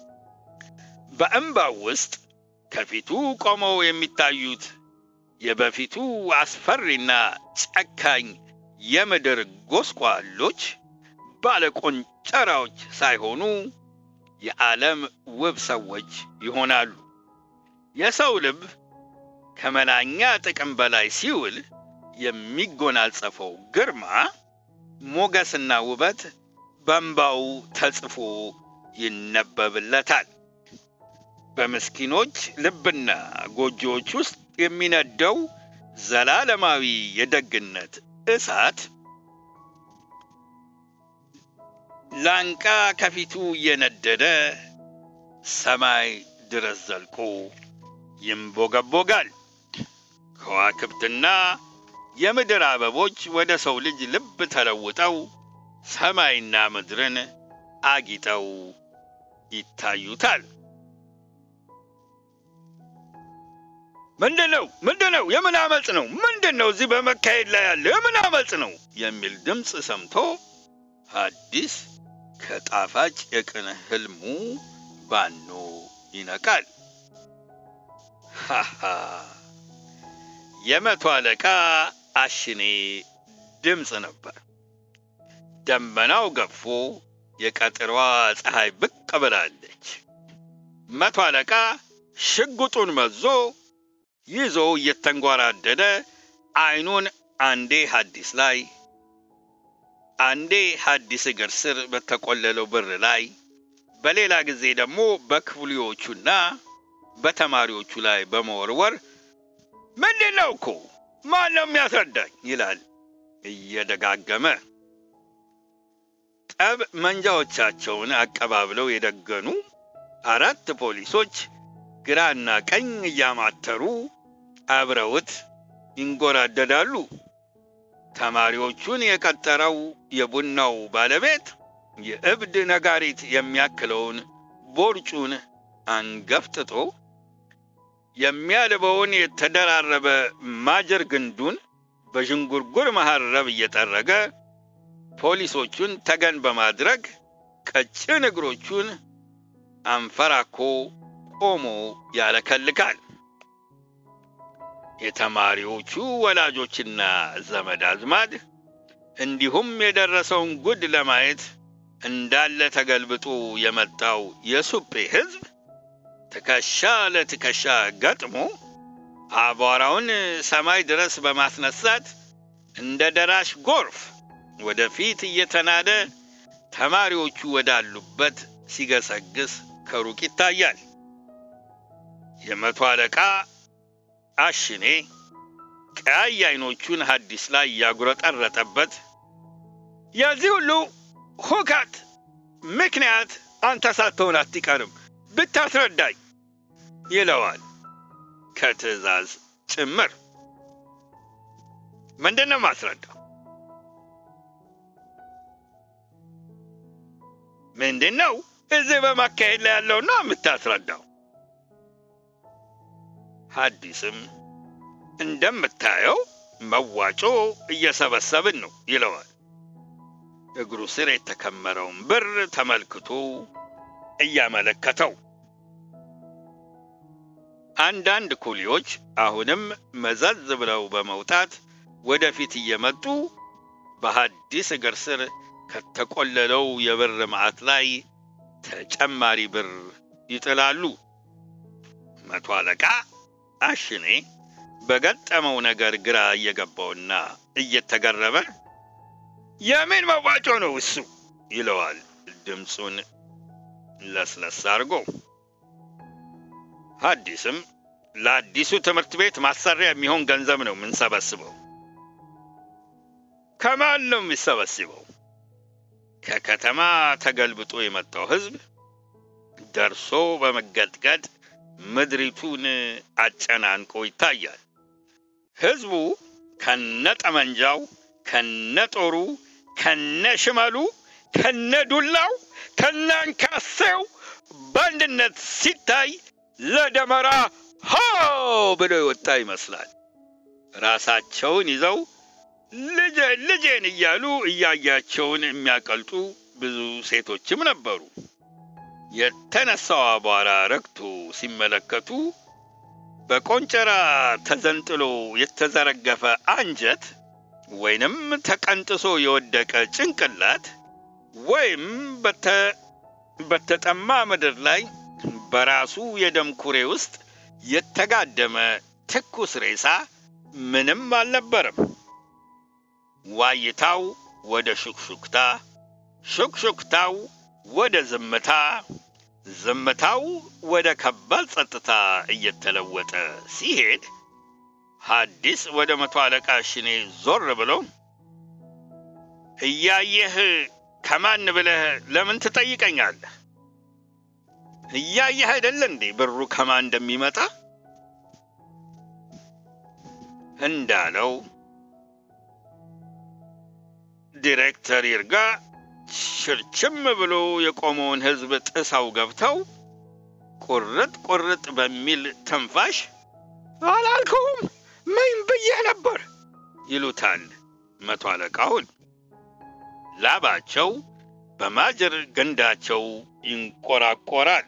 በእምባው ውስጥ ከፊቱ ቆመው የሚታዩት የበፊቱ አስፈሪና ጨካኝ የምድር ጎስቋሎች ባለቆንጨራዎች ሳይሆኑ የዓለም ውብ ሰዎች ይሆናሉ። የሰው ልብ ከመናኛ ጥቅም በላይ ሲውል የሚጎናጸፈው ግርማ ሞገስና ውበት በእንባው ተጽፎ ይነበብለታል። በምስኪኖች ልብና ጎጆዎች ውስጥ የሚነደው ዘላለማዊ የደግነት እሳት ላንቃ ከፊቱ እየነደደ ሰማይ ድረስ ዘልቆ ይንቦገቦጋል። ከዋክብትና የምድር አበቦች ወደ ሰው ልጅ ልብ ተለውጠው ሰማይና ምድርን አጊጠው ይታዩታል። ምንድን ነው? ምንድን ነው? የምን አመፅ ነው? ምንድን ነው እዚህ በመካሄድ ላይ ያለ የምን አመፅ ነው? የሚል ድምፅ ሰምቶ ሐዲስ ከጣፋጭ የቅን ህልሙ ባኖ ይነቃል። ሃሃ የመቶ አለቃ አሽኔ ድምፅ ነበር። ደመናው ገፎ የቀጥሯ ፀሐይ ብቅ ብላለች። መቶ አለቃ ሽጉጡን መዞ ይዞ እየተንጓራደደ አይኑን አንዴ ሐዲስ ላይ አንዴ ሐዲስ እግር ስር በተቆለለው ብር ላይ በሌላ ጊዜ ደግሞ በክፍሌዎቹና በተማሪዎቹ ላይ በመወርወር ምንድን ነው እኮ ማን ነው የሚያስረዳኝ? ይላል እየደጋገመ። ጠብ መንጃዎቻቸውን አቀባብለው የደገኑ አራት ፖሊሶች ግራና ቀኝ እያማተሩ አብረውት ይንጎራደዳሉ። ተማሪዎቹን የቀጠረው የቡናው ባለቤት የእብድ ነጋሪት የሚያክለውን ቦርጩን አንገፍጥጦ የሚያልበውን የተደራረበ ማጀር ግንዱን በዥንጉርጉር መሐረብ እየጠረገ ፖሊሶቹን ተገን በማድረግ ቀጭን እግሮቹን አንፈራኮ ቆሞ ያለከልካል። የተማሪዎቹ ወላጆችና ዘመድ አዝማድ እንዲሁም የደረሰውን ጉድ ለማየት እንዳለ ተገልብጦ የመጣው የሱጴ ሕዝብ ትከሻ ለትከሻ ገጥሞ አቧራውን ሰማይ ድረስ በማስነሳት እንደ ደራሽ ጎርፍ ወደፊት እየተናደ ተማሪዎቹ ወዳሉበት ሲገሰግስ ከሩቅ ይታያል። የመቶ አለቃ አሽኔ ቀያይ አይኖቹን ሐዲስ ላይ ያጉረጠረጠበት የዚህ ሁሉ ሁከት ምክንያት አንተ ሳትሆን አትቀርም ብታስረዳኝ ይለዋል ከትዕዛዝ ጭምር። ምንድን ነው ማስረዳው? ምንድን ነው እዚህ በማካሄድ ላይ ያለው ነው የምታስረዳው? ሐዲስም እንደምታየው መዋጮ እየሰበሰብን ነው ይለዋል። እግሩ ስር የተከመረውን ብር ተመልክቶ እያመለከተው አንዳንድ ኩሊዎች አሁንም መዘዝ ብለው በመውጣት ወደፊት እየመጡ በሐዲስ እግር ስር ከተቆለለው የብር መዓት ላይ ተጨማሪ ብር ይጥላሉ። መቶ አለቃ አሽኔ በገጠመው ነገር ግራ እየገባውና እየተገረመ የምን መዋጮ ነው እሱ ይለዋል ድምፁን ለስለስ አድርጎ። ሐዲስም ለአዲሱ ትምህርት ቤት ማሰሪያ የሚሆን ገንዘብ ነው የምንሰበስበው። ከማን ነው የሚሰበስበው? ከከተማ ተገልብጦ የመጣው ሕዝብ ደርሶ በመገጥቀጥ ምድሪቱን አጨናንቆ ይታያል። ሕዝቡ ከነ ጠመንጃው፣ ከነ ጦሩ፣ ከነ ሽመሉ፣ ከነ ዱላው፣ ከነ አንካሴው በአንድነት ሲታይ ለደመራ ሆ ብሎ የወጣ ይመስላል። ራሳቸውን ይዘው ልጄ ልጄን እያሉ እያያቸውን የሚያቀልጡ ብዙ ሴቶችም ነበሩ። የተነሳው አቧራ ረግቶ ሲመለከቱ በቆንጨራ ተዘንጥሎ የተዘረገፈ አንጀት ወይንም ተቀንጥሶ የወደቀ ጭንቅላት ወይም በተጠማ ምድር ላይ በራሱ የደም ኩሬ ውስጥ የተጋደመ ትኩስ ሬሳ ምንም አልነበረም። ዋይታው ወደ ሹክሹክታ፣ ሹክሹክታው ወደ ዝምታ፣ ዝምታው ወደ ከባድ ጸጥታ እየተለወጠ ሲሄድ ሐዲስ ወደ መቶ አለቃ ሽኔ ዞር ብሎ እያየህ ከማን ብለህ ለምን ትጠይቀኛለህ? እያየህ አይደለ እንዴ ብሩ ከማን እንደሚመጣ እንዳለው ዲሬክተር ይርጋ ሽርችም ብሎ የቆመውን ሕዝብ ጥሰው ገብተው ቁርጥ ቁርጥ በሚል ትንፋሽ አላልከውም ምን ብዬህ ነበር ይሉታል መቶ አለቃውን። ላባቸው በማጀር ገንዳቸው ይንቆራቆራል።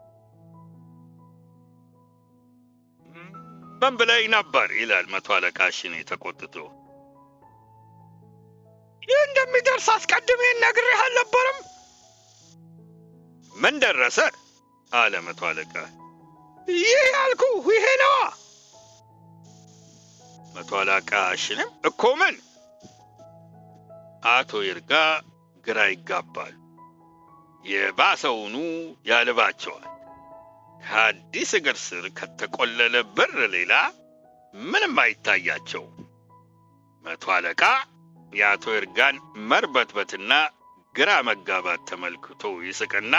ምን ብለኝ ነበር ይላል መቶ አለቃ ሽኔ ተቆጥቶ። ይህ እንደሚደርስ አስቀድሜ ነግሬህ አልነበረም? ምን ደረሰ? አለ መቶ አለቃ። ይህ ያልኩ ይሄ ነዋ። መቶ አለቃ ሽንም እኮ ምን? አቶ ይርጋ ግራ ይጋባል። የባሰውኑ ያልባቸዋል። ከአዲስ እግር ስር ከተቆለለ ብር ሌላ ምንም አይታያቸው። መቶ አለቃ የአቶ ይርጋን መርበትበትና ግራ መጋባት ተመልክቶ ይስቅና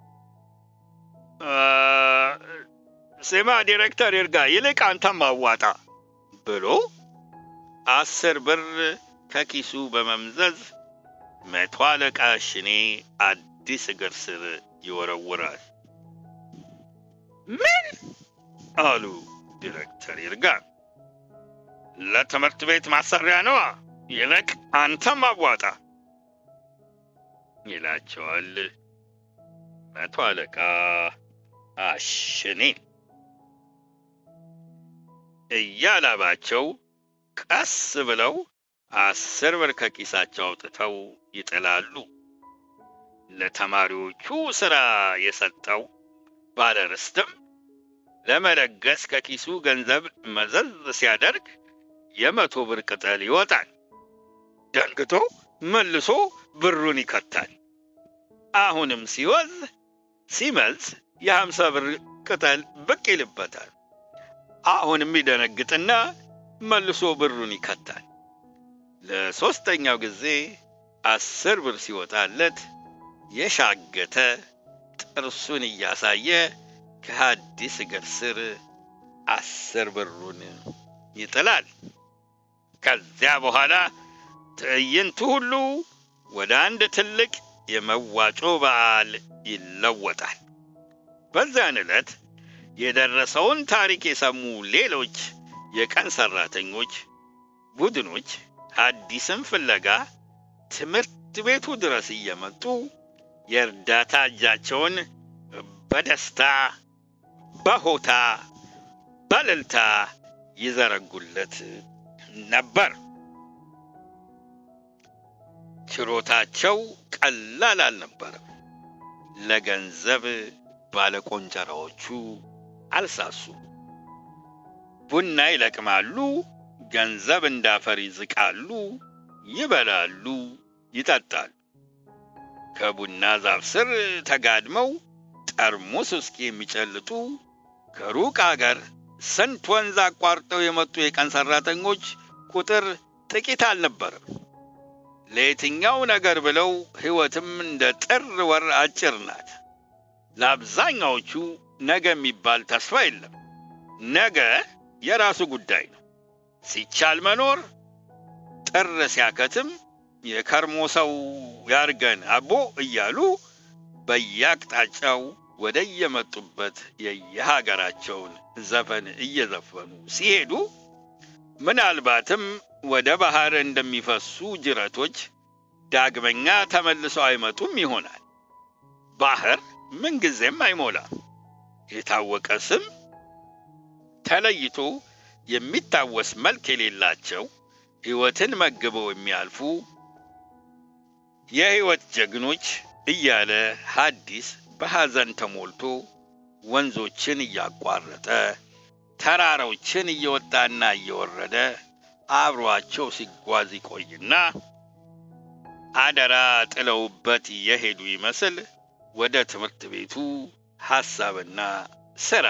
ስማ ዲሬክተር ይርጋ፣ ይልቅ አንተም አዋጣ ብሎ አስር ብር ከኪሱ በመምዘዝ መቶ አለቃ ሽኔ አዲስ እግር ስር ይወረውራል። ምን አሉ ዲሬክተር ይርጋ። ለትምህርት ቤት ማሰሪያ ነዋ፣ ይልቅ አንተም አዋጣ ይላቸዋል መቶ አለቃ አሽኔ። እያላባቸው ቀስ ብለው አስር ብር ከኪሳቸው አውጥተው ይጥላሉ። ለተማሪዎቹ ሥራ የሰጠው ባለርስትም ለመለገስ ከኪሱ ገንዘብ መዘዝ ሲያደርግ የመቶ ብር ቅጠል ይወጣል። ደንግቶ መልሶ ብሩን ይከታል። አሁንም ሲወዝ ሲመዝ የሀምሳ ብር ቅጠል ብቅ ይልበታል። አሁንም ይደነግጥና መልሶ ብሩን ይከታል። ለሦስተኛው ጊዜ አስር ብር ሲወጣለት የሻገተ ጥርሱን እያሳየ ከሐዲስ እግር ስር አስር ብሩን ይጥላል። ከዚያ በኋላ ትዕይንቱ ሁሉ ወደ አንድ ትልቅ የመዋጮ በዓል ይለወጣል። በዚያን ዕለት የደረሰውን ታሪክ የሰሙ ሌሎች የቀን ሠራተኞች ቡድኖች ሐዲስን ፍለጋ ትምህርት ቤቱ ድረስ እየመጡ የእርዳታ እጃቸውን በደስታ በሆታ በእልልታ ይዘረጉለት ነበር። ችሮታቸው ቀላል አልነበረም። ለገንዘብ ባለቆንጨራዎቹ አልሳሱ። ቡና ይለቅማሉ፣ ገንዘብ እንዳፈር ይዝቃሉ፣ ይበላሉ፣ ይጠጣሉ። ከቡና ዛፍ ስር ተጋድመው ጠርሙስ ውስኪ የሚጨልጡ ከሩቅ አገር ስንት ወንዝ አቋርጠው የመጡ የቀን ሠራተኞች ቁጥር ጥቂት አልነበረም። ለየትኛው ነገር ብለው ሕይወትም እንደ ጥር ወር አጭር ናት። ለአብዛኛዎቹ ነገ የሚባል ተስፋ የለም። ነገ የራሱ ጉዳይ ነው። ሲቻል መኖር፣ ጥር ሲያከትም የከርሞ ሰው ያርገን አቦ እያሉ በየአቅጣጫው ወደ የመጡበት የየሀገራቸውን ዘፈን እየዘፈኑ ሲሄዱ ምናልባትም ወደ ባህር እንደሚፈሱ ጅረቶች ዳግመኛ ተመልሰው አይመጡም ይሆናል። ባህር ምንጊዜም አይሞላም። የታወቀ ስም ተለይቶ የሚታወስ መልክ የሌላቸው ሕይወትን መግበው የሚያልፉ የሕይወት ጀግኖች እያለ ሐዲስ በሐዘን ተሞልቶ ወንዞችን እያቋረጠ ተራራዎችን እየወጣና እየወረደ አብሯቸው ሲጓዝ ይቆይና አደራ ጥለውበት የሄዱ ይመስል ወደ ትምህርት ቤቱ ሐሳብና ሥራ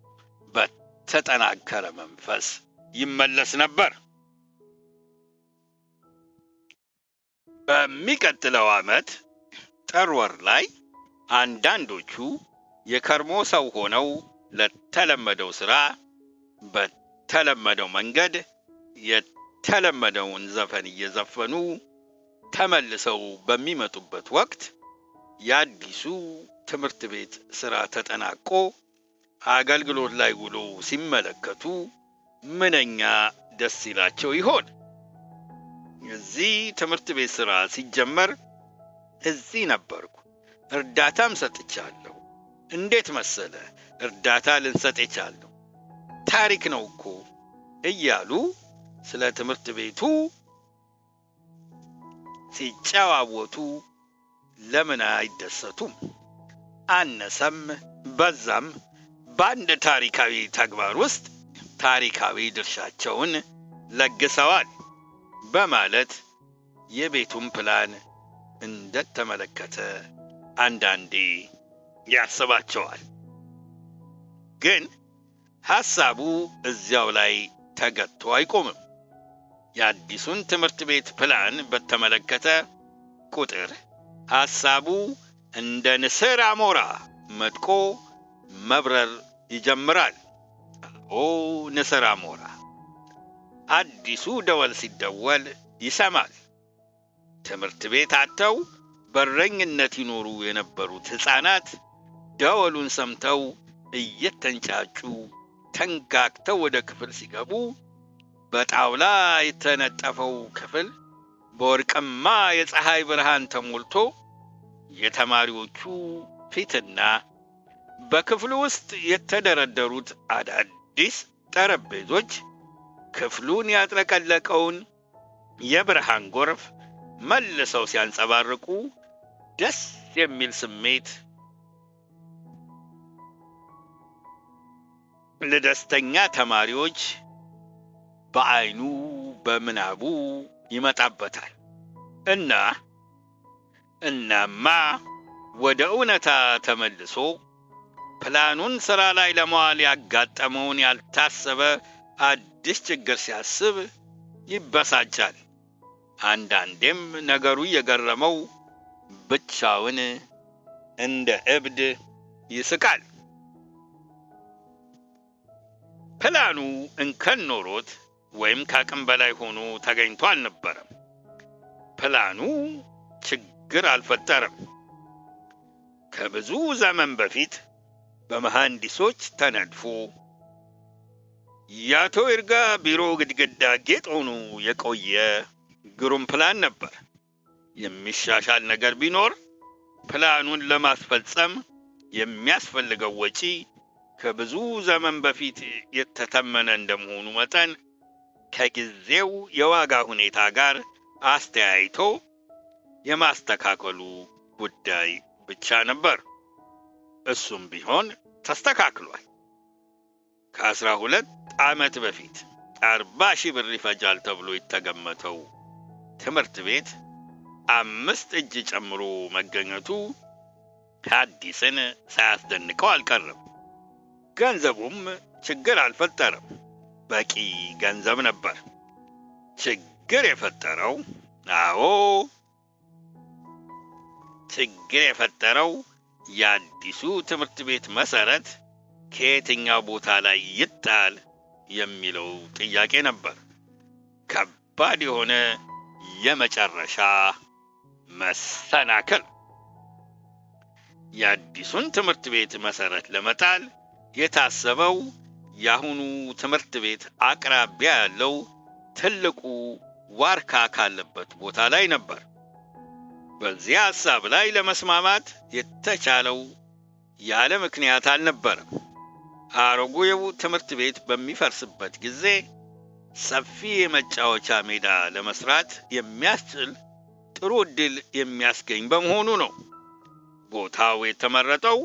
በተጠናከረ መንፈስ ይመለስ ነበር። በሚቀጥለው ዓመት ጥር ወር ላይ አንዳንዶቹ የከርሞ ሰው ሆነው ለተለመደው ሥራ በተለመደው መንገድ የተለመደውን ዘፈን እየዘፈኑ ተመልሰው በሚመጡበት ወቅት የአዲሱ ትምህርት ቤት ሥራ ተጠናቆ አገልግሎት ላይ ውሎ ሲመለከቱ ምንኛ ደስ ይላቸው ይሆን? እዚህ ትምህርት ቤት ሥራ ሲጀመር እዚህ ነበርኩ፣ እርዳታም ሰጥቻለሁ። እንዴት መሰለ እርዳታ ልንሰጥ የቻልነው ታሪክ ነው እኮ እያሉ ስለ ትምህርት ቤቱ ሲጨዋወቱ ለምን አይደሰቱም? አነሰም በዛም በአንድ ታሪካዊ ተግባር ውስጥ ታሪካዊ ድርሻቸውን ለግሰዋል በማለት የቤቱን ፕላን እንደተመለከተ አንዳንዴ ያስባቸዋል። ግን ሐሳቡ እዚያው ላይ ተገቶ አይቆምም። የአዲሱን ትምህርት ቤት ፕላን በተመለከተ ቁጥር ሐሳቡ እንደ ንስር አሞራ መጥቆ መብረር ይጀምራል። ኦ ንስር አሞራ! አዲሱ ደወል ሲደወል ይሰማል። ትምህርት ቤት አጥተው በረኝነት ይኖሩ የነበሩት ሕፃናት ደወሉን ሰምተው እየተንጫጩ ተንጋግተው ወደ ክፍል ሲገቡ በጣውላ የተነጠፈው ክፍል በወርቅማ የፀሐይ ብርሃን ተሞልቶ የተማሪዎቹ ፊትና በክፍሉ ውስጥ የተደረደሩት አዳዲስ ጠረጴዞች ክፍሉን ያጥለቀለቀውን የብርሃን ጎርፍ መልሰው ሲያንጸባርቁ ደስ የሚል ስሜት ለደስተኛ ተማሪዎች በዐይኑ በምናቡ ይመጣበታል እና እናማ ወደ እውነታ ተመልሶ ፕላኑን ሥራ ላይ ለመዋል ያጋጠመውን ያልታሰበ አዲስ ችግር ሲያስብ ይበሳጫል። አንዳንዴም ነገሩ እየገረመው ብቻውን እንደ እብድ ይስቃል። ፕላኑ እንከን ኖሮት ወይም ከአቅም በላይ ሆኖ ተገኝቶ አልነበረም። ፕላኑ ችግር አልፈጠረም። ከብዙ ዘመን በፊት በመሐንዲሶች ተነድፎ የአቶ ይርጋ ቢሮ ግድግዳ ጌጥ ሆኖ የቆየ ግሩም ፕላን ነበር። የሚሻሻል ነገር ቢኖር ፕላኑን ለማስፈጸም የሚያስፈልገው ወጪ ከብዙ ዘመን በፊት የተተመነ እንደመሆኑ መጠን ከጊዜው የዋጋ ሁኔታ ጋር አስተያይቶ የማስተካከሉ ጉዳይ ብቻ ነበር። እሱም ቢሆን ተስተካክሏል። ከአስራ ሁለት ዓመት በፊት አርባ ሺህ ብር ይፈጃል ተብሎ የተገመተው ትምህርት ቤት አምስት እጅ ጨምሮ መገኘቱ ሐዲስን ሳያስደንቀው አልቀረም። ገንዘቡም ችግር አልፈጠረም። በቂ ገንዘብ ነበር። ችግር የፈጠረው አዎ ችግር የፈጠረው የአዲሱ ትምህርት ቤት መሰረት ከየትኛው ቦታ ላይ ይጣል የሚለው ጥያቄ ነበር። ከባድ የሆነ የመጨረሻ መሰናክል። የአዲሱን ትምህርት ቤት መሰረት ለመጣል የታሰበው የአሁኑ ትምህርት ቤት አቅራቢያ ያለው ትልቁ ዋርካ ካለበት ቦታ ላይ ነበር። በዚህ ሐሳብ ላይ ለመስማማት የተቻለው ያለ ምክንያት አልነበረም። አሮጌው ትምህርት ቤት በሚፈርስበት ጊዜ ሰፊ የመጫወቻ ሜዳ ለመስራት የሚያስችል ጥሩ ዕድል የሚያስገኝ በመሆኑ ነው። ቦታው የተመረጠው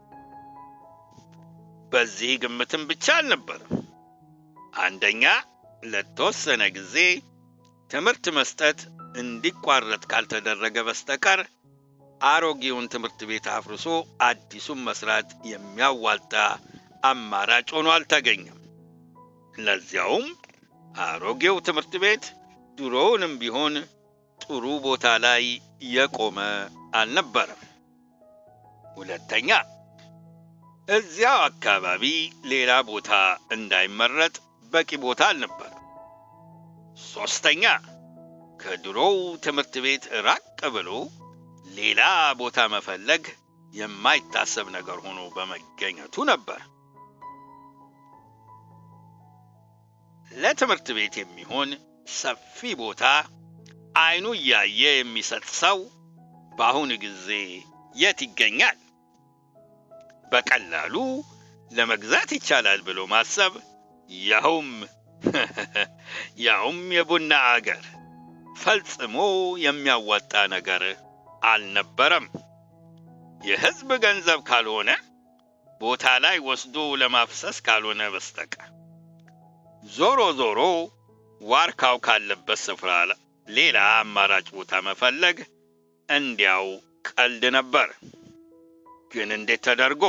በዚህ ግምትም ብቻ አልነበረም። አንደኛ ለተወሰነ ጊዜ ትምህርት መስጠት እንዲቋረጥ ካልተደረገ በስተቀር አሮጌውን ትምህርት ቤት አፍርሶ አዲሱን መስራት የሚያዋጣ አማራጭ ሆኖ አልተገኘም። ለዚያውም አሮጌው ትምህርት ቤት ድሮውንም ቢሆን ጥሩ ቦታ ላይ የቆመ አልነበረም። ሁለተኛ እዚያው አካባቢ ሌላ ቦታ እንዳይመረጥ በቂ ቦታ አልነበረም። ሶስተኛ ከድሮው ትምህርት ቤት ራቅ ብሎ ሌላ ቦታ መፈለግ የማይታሰብ ነገር ሆኖ በመገኘቱ ነበር። ለትምህርት ቤት የሚሆን ሰፊ ቦታ አይኑ እያየ የሚሰጥ ሰው በአሁኑ ጊዜ የት ይገኛል? በቀላሉ ለመግዛት ይቻላል ብሎ ማሰብ ያውም ያውም የቡና አገር ፈጽሞ የሚያዋጣ ነገር አልነበረም። የሕዝብ ገንዘብ ካልሆነ ቦታ ላይ ወስዶ ለማፍሰስ ካልሆነ በስተቀር ዞሮ ዞሮ ዋርካው ካለበት ስፍራ ሌላ አማራጭ ቦታ መፈለግ እንዲያው ቀልድ ነበር። ግን እንዴት ተደርጎ?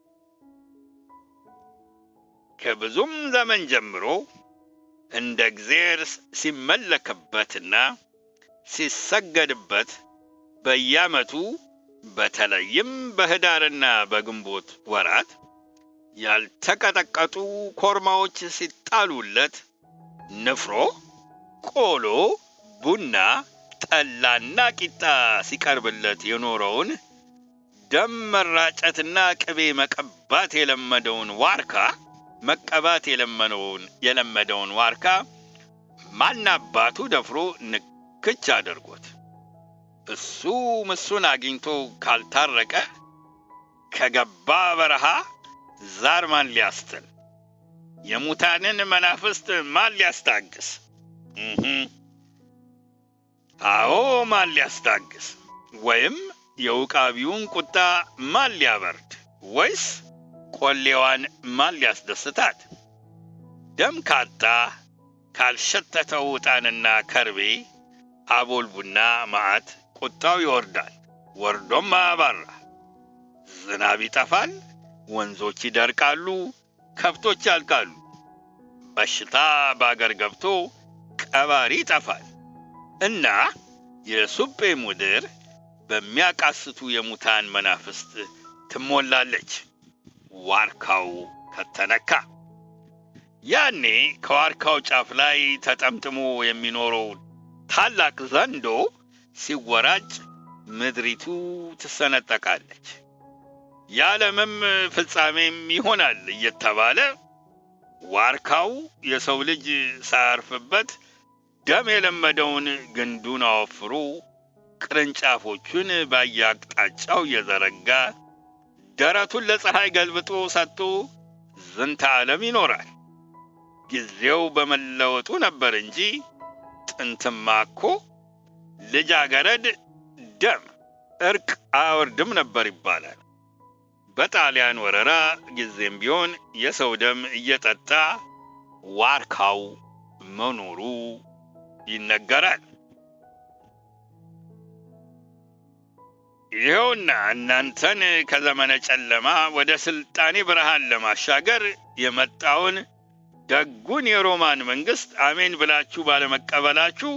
ከብዙም ዘመን ጀምሮ እንደ እግዜር ሲመለክበትና ሲሰገድበት በየዓመቱ በተለይም በህዳርና በግንቦት ወራት ያልተቀጠቀጡ ኮርማዎች ሲጣሉለት ንፍሮ፣ ቆሎ፣ ቡና፣ ጠላና ቂጣ ሲቀርብለት የኖረውን ደም መራጨትና ቅቤ መቀባት የለመደውን ዋርካ መቀባት የለመደውን የለመደውን ዋርካ ማናባቱ ደፍሮ ንክች አድርጎት እሱ ምሱን አግኝቶ ካልታረቀ ከገባ በረሃ ዛር ማን ሊያስትል? የሙታንን መናፍስት ማን ሊያስታግስ? አዎ ማን ሊያስታግስ? ወይም የውቃቢውን ቁጣ ማን ሊያበርድ? ወይስ ቆሌዋን ማን ሊያስደስታት? ደም ካጣ ካልሸተተው ዕጣንና ከርቤ አቦል ቡና መዓት ቁጣው ይወርዳል፣ ወርዶም አያባራ። ዝናብ ይጠፋል፣ ወንዞች ይደርቃሉ፣ ከብቶች ያልቃሉ። በሽታ በአገር ገብቶ ቀባሪ ይጠፋል እና የሱጴ ምድር በሚያቃስቱ የሙታን መናፍስት ትሞላለች። ዋርካው ከተነካ ያኔ ከዋርካው ጫፍ ላይ ተጠምጥሞ የሚኖረው ታላቅ ዘንዶ ሲወራጭ ምድሪቱ ትሰነጠቃለች። የዓለምም ፍጻሜም ይሆናል እየተባለ ዋርካው የሰው ልጅ ሳያርፍበት ደም የለመደውን ግንዱን አወፍሮ ቅርንጫፎቹን በየአቅጣጫው እየዘረጋ ደረቱን ለፀሐይ ገልብጦ ሰጥቶ ዝንተ ዓለም ይኖራል። ጊዜው በመለወጡ ነበር እንጂ ጥንትማ እኮ ልጃገረድ ደም እርቅ አያወርድም ነበር ይባላል። በጣሊያን ወረራ ጊዜም ቢሆን የሰው ደም እየጠጣ ዋርካው መኖሩ ይነገራል። ይኸውና እናንተን ከዘመነ ጨለማ ወደ ስልጣኔ ብርሃን ለማሻገር የመጣውን ደጉን የሮማን መንግስት አሜን ብላችሁ ባለመቀበላችሁ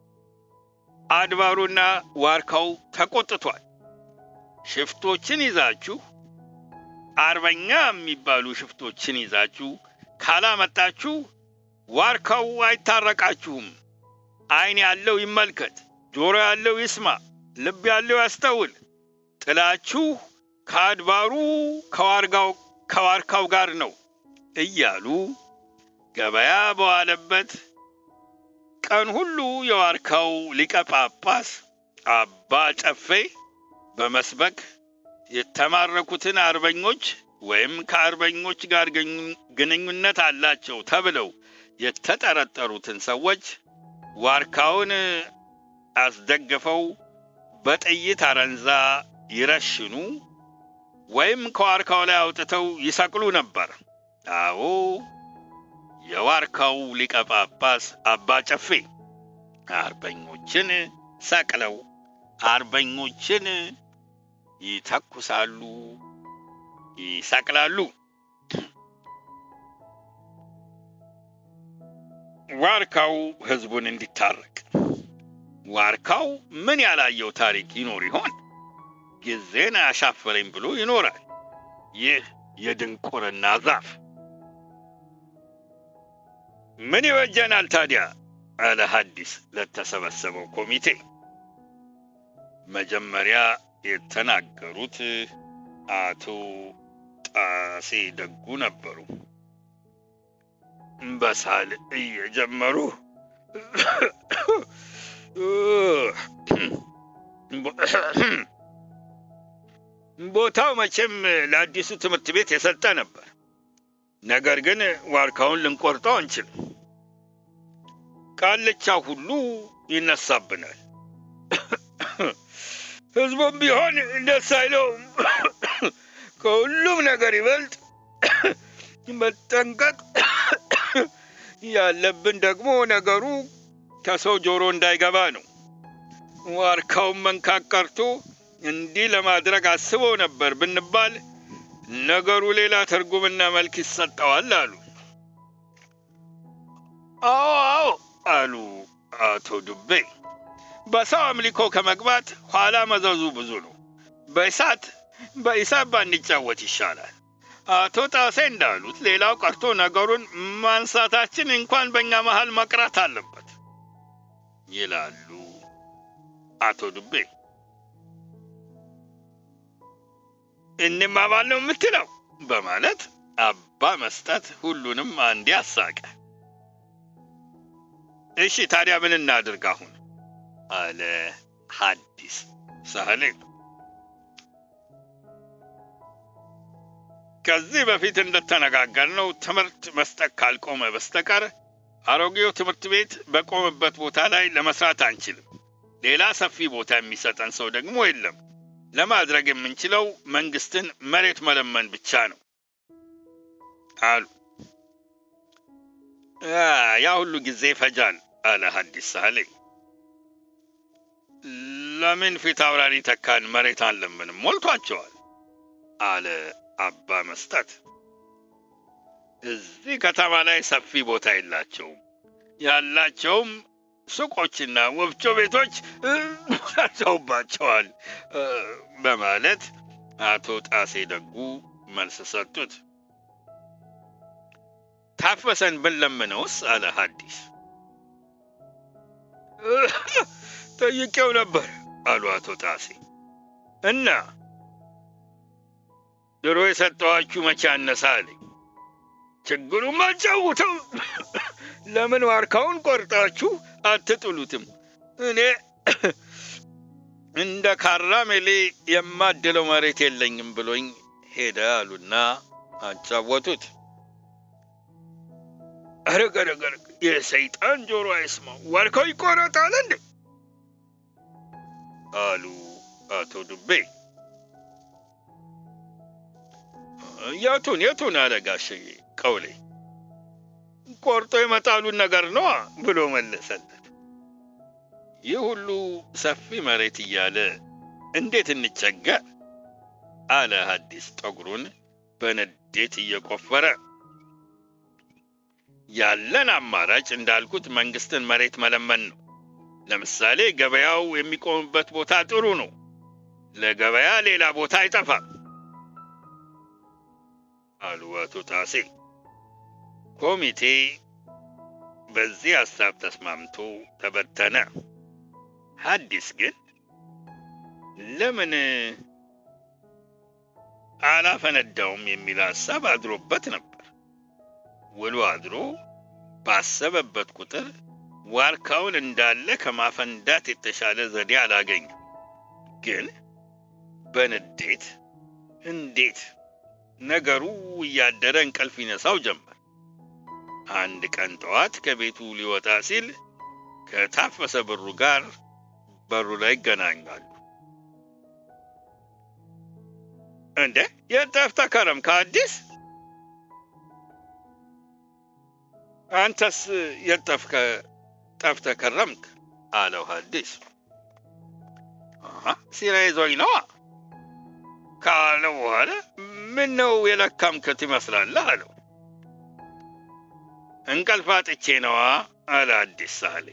አድባሩና ዋርካው ተቆጥቷል። ሽፍቶችን ይዛችሁ አርበኛ የሚባሉ ሽፍቶችን ይዛችሁ ካላመጣችሁ ዋርካው አይታረቃችሁም። ዓይን ያለው ይመልከት፣ ጆሮ ያለው ይስማ፣ ልብ ያለው ያስተውል። ጥላችሁ ከአድባሩ ከዋርጋው ከዋርካው ጋር ነው እያሉ ገበያ በዋለበት ቀን ሁሉ የዋርካው ሊቀ ጳጳስ አባ ጨፌ በመስበክ የተማረኩትን አርበኞች ወይም ከአርበኞች ጋር ግንኙነት አላቸው ተብለው የተጠረጠሩትን ሰዎች ዋርካውን አስደግፈው በጥይት አረንዛ ይረሽኑ ወይም ከዋርካው ላይ አውጥተው ይሰቅሉ ነበር። አዎ የዋርካው ሊቀ ጳጳስ አባ ጨፌ አርበኞችን ሰቅለው አርበኞችን ይተኩሳሉ፣ ይሰቅላሉ። ዋርካው ህዝቡን እንዲታረቅ ዋርካው ምን ያላየው ታሪክ ይኖር ይሆን? ጊዜን አሻፈረኝ ብሎ ይኖራል። ይህ የድንቁርና ዛፍ ምን ይወጀናል ታዲያ? አለ ሐዲስ ለተሰበሰበው ኮሚቴ። መጀመሪያ የተናገሩት አቶ ጣሴ ደጉ ነበሩ። በሳል እየጀመሩ ቦታው መቼም ለአዲሱ ትምህርት ቤት የሰጠ ነበር። ነገር ግን ዋርካውን ልንቆርጠው አንችልም። ቃልቻ ሁሉ ይነሳብናል። ህዝቡም ቢሆን ደስ አይለውም። ከሁሉም ነገር ይበልጥ መጠንቀቅ ያለብን ደግሞ ነገሩ ከሰው ጆሮ እንዳይገባ ነው። ዋርካውን መንካት ቀርቶ እንዲህ ለማድረግ አስበው ነበር ብንባል ነገሩ ሌላ ትርጉምና መልክ ይሰጠዋል አሉ። አዎ አዎ አሉ አቶ ዱቤ። በሰው አምልኮ ከመግባት ኋላ መዘዙ ብዙ ነው። በእሳት በእሳት ባንጫወት ይሻላል። አቶ ጣሴ እንዳሉት ሌላው ቀርቶ ነገሩን ማንሳታችን እንኳን በእኛ መሃል መቅረት አለበት ይላሉ አቶ ዱቤ። እንማማል ነው የምትለው በማለት አባ መስጠት ሁሉንም አንዴ አሳቀ። እሺ ታዲያ ምን እናድርግ አሁን? አለ ሐዲስ ሳህሌ። ከዚህ በፊት እንደተነጋገርነው ትምህርት መስጠት ካልቆመ በስተቀር አሮጌው ትምህርት ቤት በቆመበት ቦታ ላይ ለመስራት አንችልም። ሌላ ሰፊ ቦታ የሚሰጠን ሰው ደግሞ የለም። ለማድረግ የምንችለው መንግስትን መሬት መለመን ብቻ ነው አሉ። ያ ሁሉ ጊዜ ይፈጃል አለ ሐዲስ ሳህሌ። ለምን ፊት አውራሪ ተካን መሬት አንለምንም? ሞልቷቸዋል አለ አባ መስጠት። እዚህ ከተማ ላይ ሰፊ ቦታ የላቸውም። ያላቸውም ሱቆችና ወፍጮ ቤቶች ሰርተውባቸዋል በማለት አቶ ጣሴ ደጉ መልስ ሰጡት። ታፈሰን ብንለምነውስ? አለ ሐዲስ። ጠይቄው ነበር አሉ አቶ ጣሴ። እና ድሮ የሰጠኋችሁ መቼ አነሳ አለኝ። ችግሩም አጫውተው ለምን ዋርካውን ቆርጣችሁ አትጥሉትም? እኔ እንደ ካራሜሌ የማድለው መሬት የለኝም ብሎኝ ሄደ አሉና አጫወቱት። አረገረገረ የሰይጣን ጆሮ አይስማው፣ ዋርካው ይቆረጣል እንዴ? አሉ አቶ ዱቤ። የቱን የቱን አለ ጋሼ ቀውሌ። ቆርጦ የመጣሉን ነገር ነዋ ብሎ መለሰለት። ይህ ሁሉ ሰፊ መሬት እያለ እንዴት እንቸገር አለ ሐዲስ ጠጉሩን በንዴት እየቆፈረ። ያለን አማራጭ እንዳልኩት መንግስትን መሬት መለመን ነው። ለምሳሌ ገበያው የሚቆምበት ቦታ ጥሩ ነው። ለገበያ ሌላ ቦታ አይጠፋም አሉ አቶ ጣሴ። ኮሚቴ በዚህ ሐሳብ ተስማምቶ ተበተነ። ሐዲስ ግን ለምን አላፈነዳውም የሚል ሐሳብ አድሮበት ነበር። ውሎ አድሮ ባሰበበት ቁጥር ዋርካውን እንዳለ ከማፈንዳት የተሻለ ዘዴ አላገኘም። ግን በንዴት እንዴት ነገሩ እያደረ እንቅልፍ ይነሳው ጀመር። አንድ ቀን ጠዋት ከቤቱ ሊወጣ ሲል ከታፈሰ ብሩ ጋር በሩ ላይ ይገናኛሉ። እንዴ የት ጠፍተህ ከረምክ ሐዲስ? አንተስ የት ጠፍተህ ከረምክ? አለው ሐዲስ። ሲራ ይዞኝ ነዋ ካለው በኋላ ምን ነው የለካምክት ይመስላለህ? አለው። እንቅልፍ አጥቼ ነዋ አለ አዲስ ሳሌ።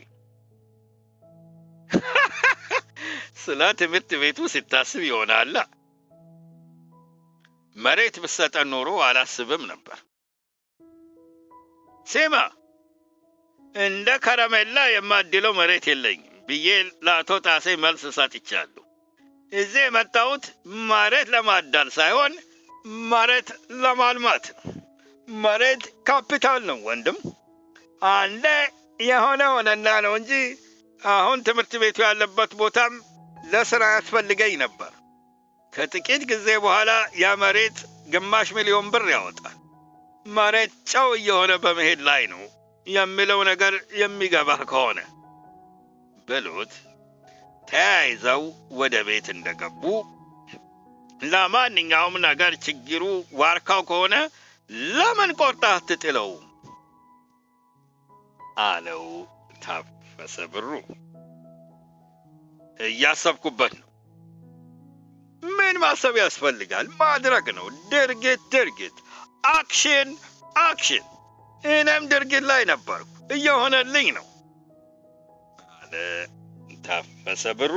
ስለ ትምህርት ቤቱ ሲታስብ ይሆናላ። መሬት ብሰጠን ኖሮ አላስብም ነበር። ሴማ እንደ ከረሜላ የማድለው መሬት የለኝም ብዬ ለአቶ ጣሴ መልስ ሰጥቻለሁ። እዚህ የመጣሁት መሬት ለማዳል ሳይሆን መሬት ለማልማት ነው። መሬት ካፒታል ነው ወንድም። አንዴ የሆነ ሆነና ነው እንጂ አሁን ትምህርት ቤቱ ያለበት ቦታም ለስራ ያስፈልገኝ ነበር። ከጥቂት ጊዜ በኋላ ያ መሬት ግማሽ ሚሊዮን ብር ያወጣል። መሬት ጨው እየሆነ በመሄድ ላይ ነው የሚለው ነገር የሚገባህ ከሆነ ብሎት ተያይዘው ወደ ቤት እንደገቡ ለማንኛውም ነገር ችግሩ ዋርካው ከሆነ ለምን ቆርጠህ አትጥለውም? አለው ታፈሰ ብሩ። እያሰብኩበት ነው። ምን ማሰብ ያስፈልጋል? ማድረግ ነው። ድርጊት ድርጊት፣ አክሽን አክሽን። እኔም ድርጊት ላይ ነበርኩ፣ እየሆነልኝ ነው አለ ታፈሰ ብሩ።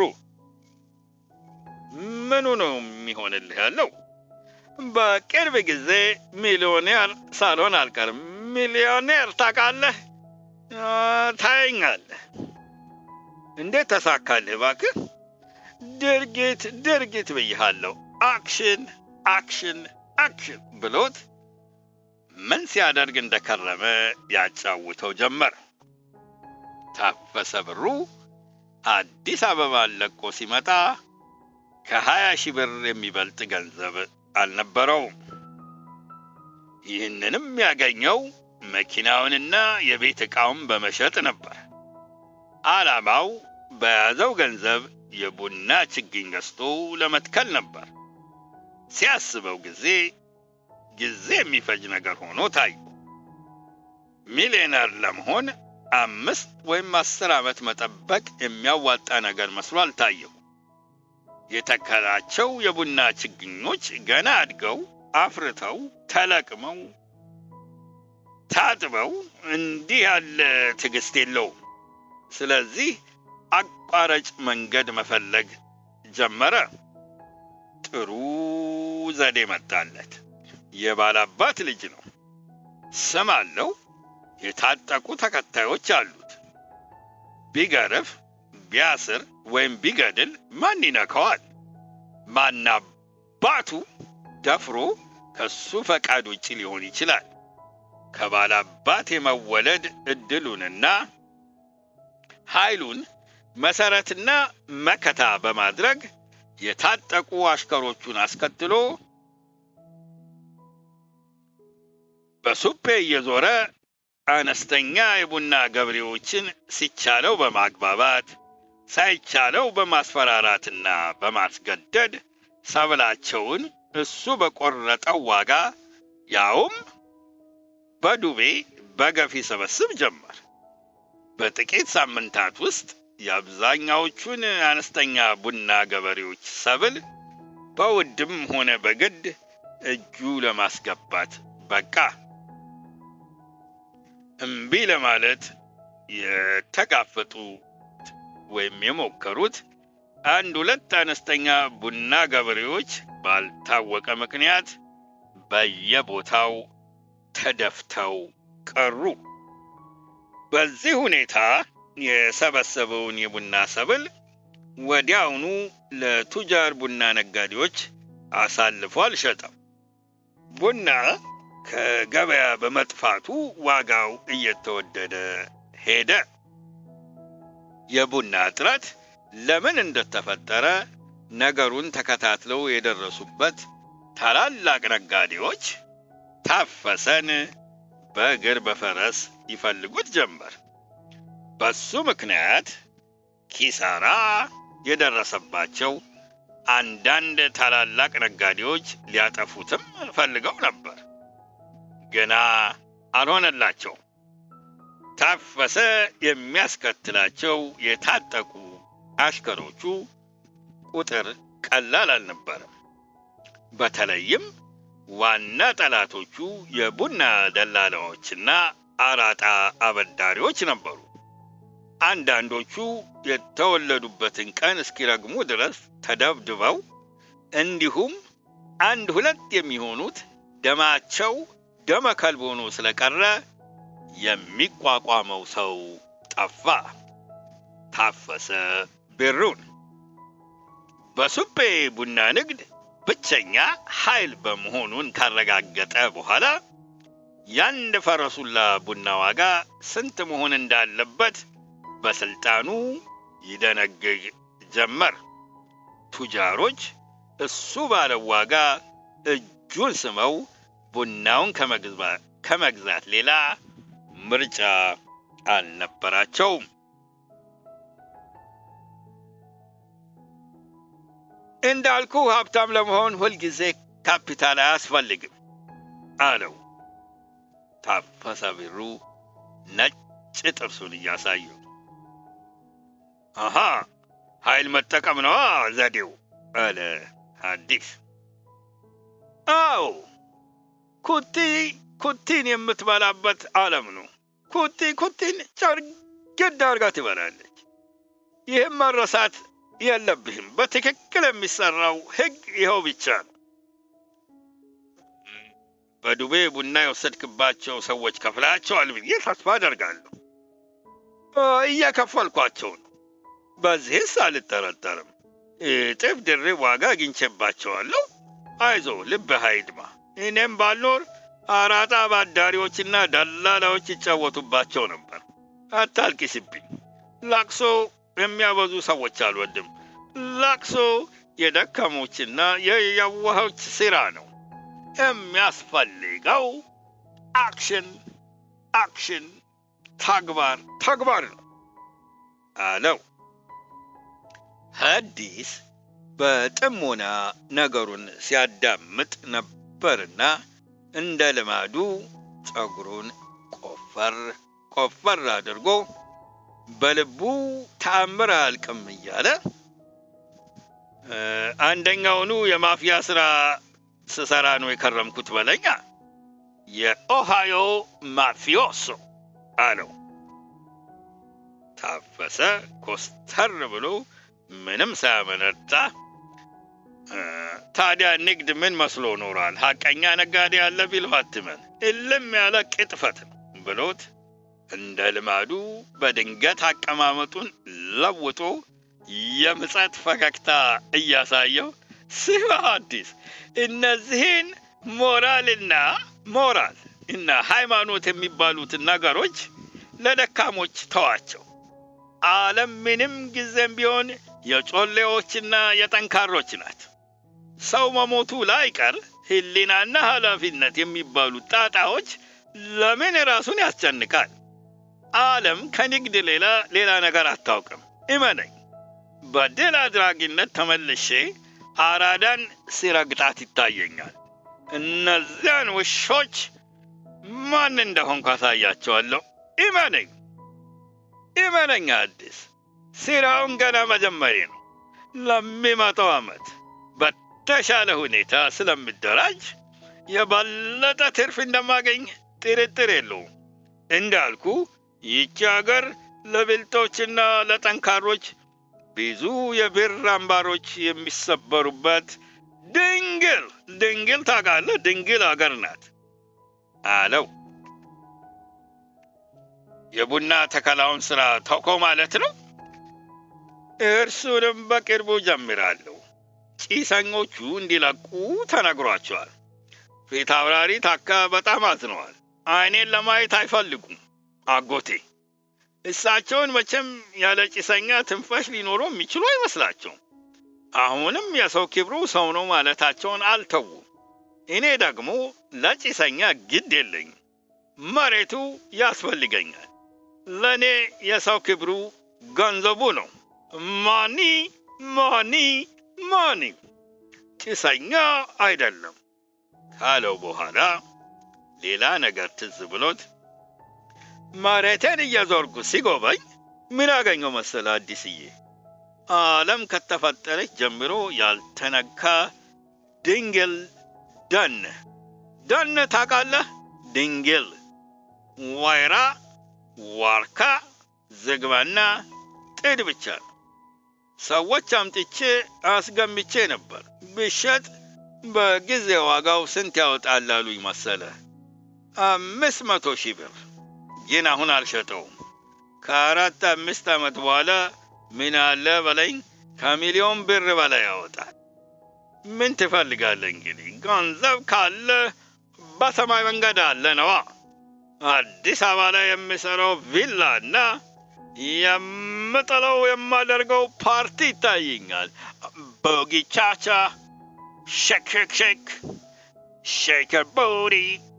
ምኑ ነው የሚሆንልህ ያለው? በቅርብ ጊዜ ሚሊዮኔር ሳልሆን አልቀርም። ሚሊዮኔር ታውቃለህ? ታየኛለህ። እንዴት ተሳካልህ እባክህ? ድርጊት ድርጊት ብይሃለሁ። አክሽን አክሽን አክሽን ብሎት ምን ሲያደርግ እንደከረመ ያጫውተው ጀመር። ታፈሰ ብሩ አዲስ አበባን ለቆ ሲመጣ ከሀያ ሺህ ብር የሚበልጥ ገንዘብ አልነበረውም። ይህንንም ያገኘው መኪናውንና የቤት ዕቃውን በመሸጥ ነበር። ዓላማው በያዘው ገንዘብ የቡና ችግኝ ገዝቶ ለመትከል ነበር። ሲያስበው ጊዜ ጊዜ የሚፈጅ ነገር ሆኖ ታዩ። ሚሊዮነር ለመሆን አምስት ወይም አስር ዓመት መጠበቅ የሚያዋጣ ነገር መስሎ አልታየው። የተከላቸው የቡና ችግኞች ገና አድገው አፍርተው ተለቅመው ታጥበው እንዲህ ያለ ትዕግስት የለውም። ስለዚህ አቋራጭ መንገድ መፈለግ ጀመረ። ጥሩ ዘዴ መጣለት። የባላባት ልጅ ነው። ስም አለው። የታጠቁ ተከታዮች አሉት። ቢገርፍ፣ ቢያስር ወይም ቢገድል ማን ይነካዋል? ማናባቱ ደፍሮ ከሱ ፈቃድ ውጭ ሊሆን ይችላል። ከባላባት የመወለድ እድሉንና ኃይሉን መሰረትና መከታ በማድረግ የታጠቁ አሽከሮቹን አስከትሎ በሱፔ እየዞረ አነስተኛ የቡና ገበሬዎችን ሲቻለው በማግባባት ሳይቻለው በማስፈራራትና በማስገደድ ሰብላቸውን እሱ በቆረጠው ዋጋ ያውም በዱቤ በገፍ ይሰበስብ ጀመር። በጥቂት ሳምንታት ውስጥ የአብዛኛዎቹን አነስተኛ ቡና ገበሬዎች ሰብል በውድም ሆነ በግድ እጁ ለማስገባት በቃ። እምቢ ለማለት የተጋፈጡት ወይም የሞከሩት አንድ ሁለት አነስተኛ ቡና ገበሬዎች ባልታወቀ ምክንያት በየቦታው ተደፍተው ቀሩ። በዚህ ሁኔታ የሰበሰበውን የቡና ሰብል ወዲያውኑ ለቱጃር ቡና ነጋዴዎች አሳልፎ አልሸጠም። ቡና ከገበያ በመጥፋቱ ዋጋው እየተወደደ ሄደ። የቡና እጥረት ለምን እንደተፈጠረ ነገሩን ተከታትለው የደረሱበት ታላላቅ ነጋዴዎች ታፈሰን በእግር በፈረስ ይፈልጉት ጀመር። በሱ ምክንያት ኪሳራ የደረሰባቸው አንዳንድ ታላላቅ ነጋዴዎች ሊያጠፉትም ፈልገው ነበር፣ ግና አልሆነላቸው። ታፈሰ የሚያስከትላቸው የታጠቁ አሽከሮቹ ቁጥር ቀላል አልነበረም። በተለይም ዋና ጠላቶቹ የቡና ደላላዎችና አራጣ አበዳሪዎች ነበሩ። አንዳንዶቹ የተወለዱበትን ቀን እስኪረግሙ ድረስ ተደብድበው፣ እንዲሁም አንድ ሁለት የሚሆኑት ደማቸው ደመ ከልብ ሆኖ ስለቀረ የሚቋቋመው ሰው ጠፋ። ታፈሰ ብሩን በሱቤ ቡና ንግድ ብቸኛ ኃይል በመሆኑን ካረጋገጠ በኋላ የአንድ ፈረሱላ ቡና ዋጋ ስንት መሆን እንዳለበት በስልጣኑ ይደነግግ ጀመር። ቱጃሮች እሱ ባለው ዋጋ እጁን ስመው ቡናውን ከመግዛት ሌላ ምርጫ አልነበራቸውም። እንዳልኩ ሀብታም ለመሆን ሁልጊዜ ካፒታል አያስፈልግም አለው ታፈሰ ብሩ ነጭ ጥርሱን እያሳየው። አሃ ኃይል መጠቀም ነዋ ዘዴው አለ ሐዲስ። አዎ ኩቲ ኩቲን የምትበላበት ዓለም ነው። ኩቲ ኩቲን ጨርግድ አድርጋ ትበላለች። ይህም መረሳት የለብህም። በትክክል የሚሰራው ሕግ ይኸው ብቻ ነው። በዱቤ ቡና የወሰድክባቸው ሰዎች ከፍላቸዋል ብዬ ተስፋ አደርጋለሁ። እየከፈልኳቸው ነው። በዚህስ አልጠረጠርም። እጥፍ ድርብ ዋጋ አግኝቼባቸዋለሁ። አይዞ ልብህ አይድማ። እኔም ባልኖር አራጣ አባዳሪዎችና ደላላዎች ይጫወቱባቸው ነበር። አታልቅስብኝ። ላቅሶ የሚያበዙ ሰዎች አልወድም። ላቅሶ የደከሞችና የየዋሆች ሥራ ነው። የሚያስፈልገው አክሽን አክሽን፣ ተግባር ተግባር ነው አለው። ሐዲስ በጥሞና ነገሩን ሲያዳምጥ ነበርና እንደ ልማዱ ፀጉሩን ቆፈር ቆፈር አድርጎ በልቡ ተአምር አያልቅም እያለ አንደኛውኑ የማፊያ ስራ ስሰራ ነው የከረምኩት በለኛ የኦሃዮ ማፊዮሶ አለው። ታፈሰ ኮስተር ብሎ ምንም ሳያመነታ ታዲያ ንግድ ምን መስሎ ኖሯል? ሐቀኛ ነጋዴ ያለ ቢለው አትመን፣ እልም ያለ ቅጥፈት ነው ብሎት እንደ ልማዱ በድንገት አቀማመጡን ለውጦ የምጸት ፈገግታ እያሳየው ስማ ሐዲስ፣ እነዚህን ሞራልና ሞራል እና ሃይማኖት የሚባሉትን ነገሮች ለደካሞች ተዋቸው። ዓለም ምንም ጊዜም ቢሆን የጮሌዎችና የጠንካሮች ናት። ሰው መሞቱ ላይቀር ሕሊናና ኃላፊነት የሚባሉት ጣጣዎች ለምን ራሱን ያስጨንቃል? ዓለም ከንግድ ሌላ ሌላ ነገር አታውቅም። እመነኝ። በድል አድራጊነት ተመልሼ አራዳን ሲረግጣት ይታየኛል። እነዚያን ውሾች ማን እንደሆንኩ አሳያቸዋለሁ። እመነኝ፣ እመነኝ አዲስ ስራውን ገና መጀመሪ ነው። ለሚመጣው ዓመት በተሻለ ሁኔታ ስለምደራጅ የበለጠ ትርፍ እንደማገኝ ጥርጥር የለውም። እንዳልኩ ይቺ አገር ለብልጦችና ለጠንካሮች ብዙ የብር አምባሮች የሚሰበሩበት ድንግል ድንግል ታውቃለህ፣ ድንግል አገር ናት አለው። የቡና ተከላውን ስራ ተውከው ማለት ነው? እርሱንም በቅርቡ ጀምራለሁ። ጭሰኞቹ እንዲለቁ ተነግሯቸዋል። ፊት አውራሪ ታካ በጣም አዝነዋል። አይኔን ለማየት አይፈልጉም። አጎቴ እሳቸውን መቼም ያለ ጭሰኛ ትንፋሽ ሊኖሩ የሚችሉ አይመስላቸውም። አሁንም የሰው ክብሩ ሰው ነው ማለታቸውን አልተዉም። እኔ ደግሞ ለጭሰኛ ግድ የለኝም። መሬቱ ያስፈልገኛል። ለእኔ የሰው ክብሩ ገንዘቡ ነው። ማኒ ማኒ ማኒ ጭሰኛ አይደለም ካለው በኋላ ሌላ ነገር ትዝ ብሎት መሬቴን እየዞርኩ ሲጎበኝ ምን አገኘው መሰለ አዲስዬ? ዓለም ከተፈጠረች ጀምሮ ያልተነካ ድንግል ደን ደን ታውቃለህ? ድንግል ወይራ፣ ዋርካ፣ ዝግባና ጥድ ብቻ ነው። ሰዎች አምጥቼ አስገምቼ ነበር። ብሸጥ በጊዜ ዋጋው ስንት ያወጣል አሉኝ መሰለ? አምስት መቶ ሺህ ብር። ግን አሁን አልሸጠውም። ከአራት አምስት ዓመት በኋላ ምን አለ በለኝ ከሚሊዮን ብር በላይ ያወጣል። ምን ትፈልጋለህ እንግዲህ? ገንዘብ ካለ በሰማይ መንገድ አለ ነዋ። አዲስ አበባ ላይ የምሰራው ቪላ እና የምጥለው የማደርገው ፓርቲ ይታየኛል። ቦጊቻቻ፣ ሼክ ሼክ ሼክ፣ ሼከር ቦዲ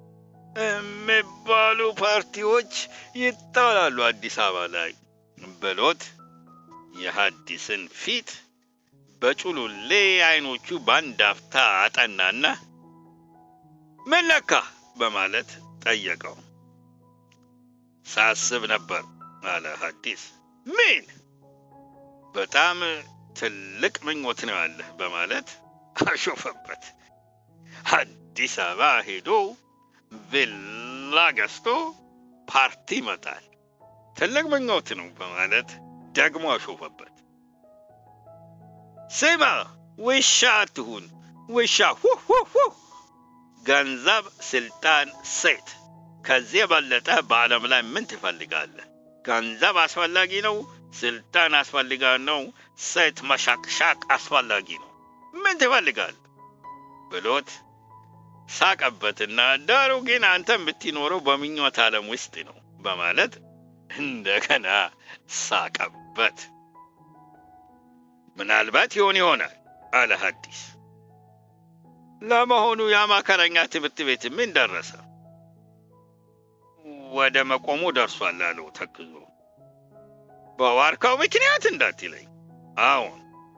የሚባሉ ፓርቲዎች ይጣላሉ አዲስ አበባ ላይ ብሎት የሐዲስን ፊት በጩሉሌ አይኖቹ በአንድ አፍታ አጠናና ምን ነካ በማለት ጠየቀው። ሳስብ ነበር አለ ሐዲስ። ምን? በጣም ትልቅ ምኞት ነው ያለህ በማለት አሾፈበት። አዲስ አበባ ሄዶ ቪላ ገዝቶ ፓርቲ ይመጣል። ትልቅ ምኞት ነው በማለት ደግሞ አሾፈበት። ስማ ውሻ አትሁን ውሻ ሁሁሁ ገንዘብ፣ ስልጣን፣ ሴት ከዚህ የበለጠ በዓለም ላይ ምን ትፈልጋለህ? ገንዘብ አስፈላጊ ነው፣ ስልጣን አስፈልጋ ነው፣ ሴት መሻቅሻቅ አስፈላጊ ነው። ምን ትፈልጋለህ? ብሎት ሳቀበትና ዳሩ ግን አንተ የምትኖረው በምኞት ዓለም ውስጥ ነው በማለት እንደገና ሳቀበት። ምናልባት ይሆን ይሆናል አለ ሐዲስ። ለመሆኑ የአማከረኛ ትምህርት ቤት ምን ደረሰ? ወደ መቆሙ ደርሷል አለው ተክዞ። በዋርካው ምክንያት እንዳትለኝ። አዎን።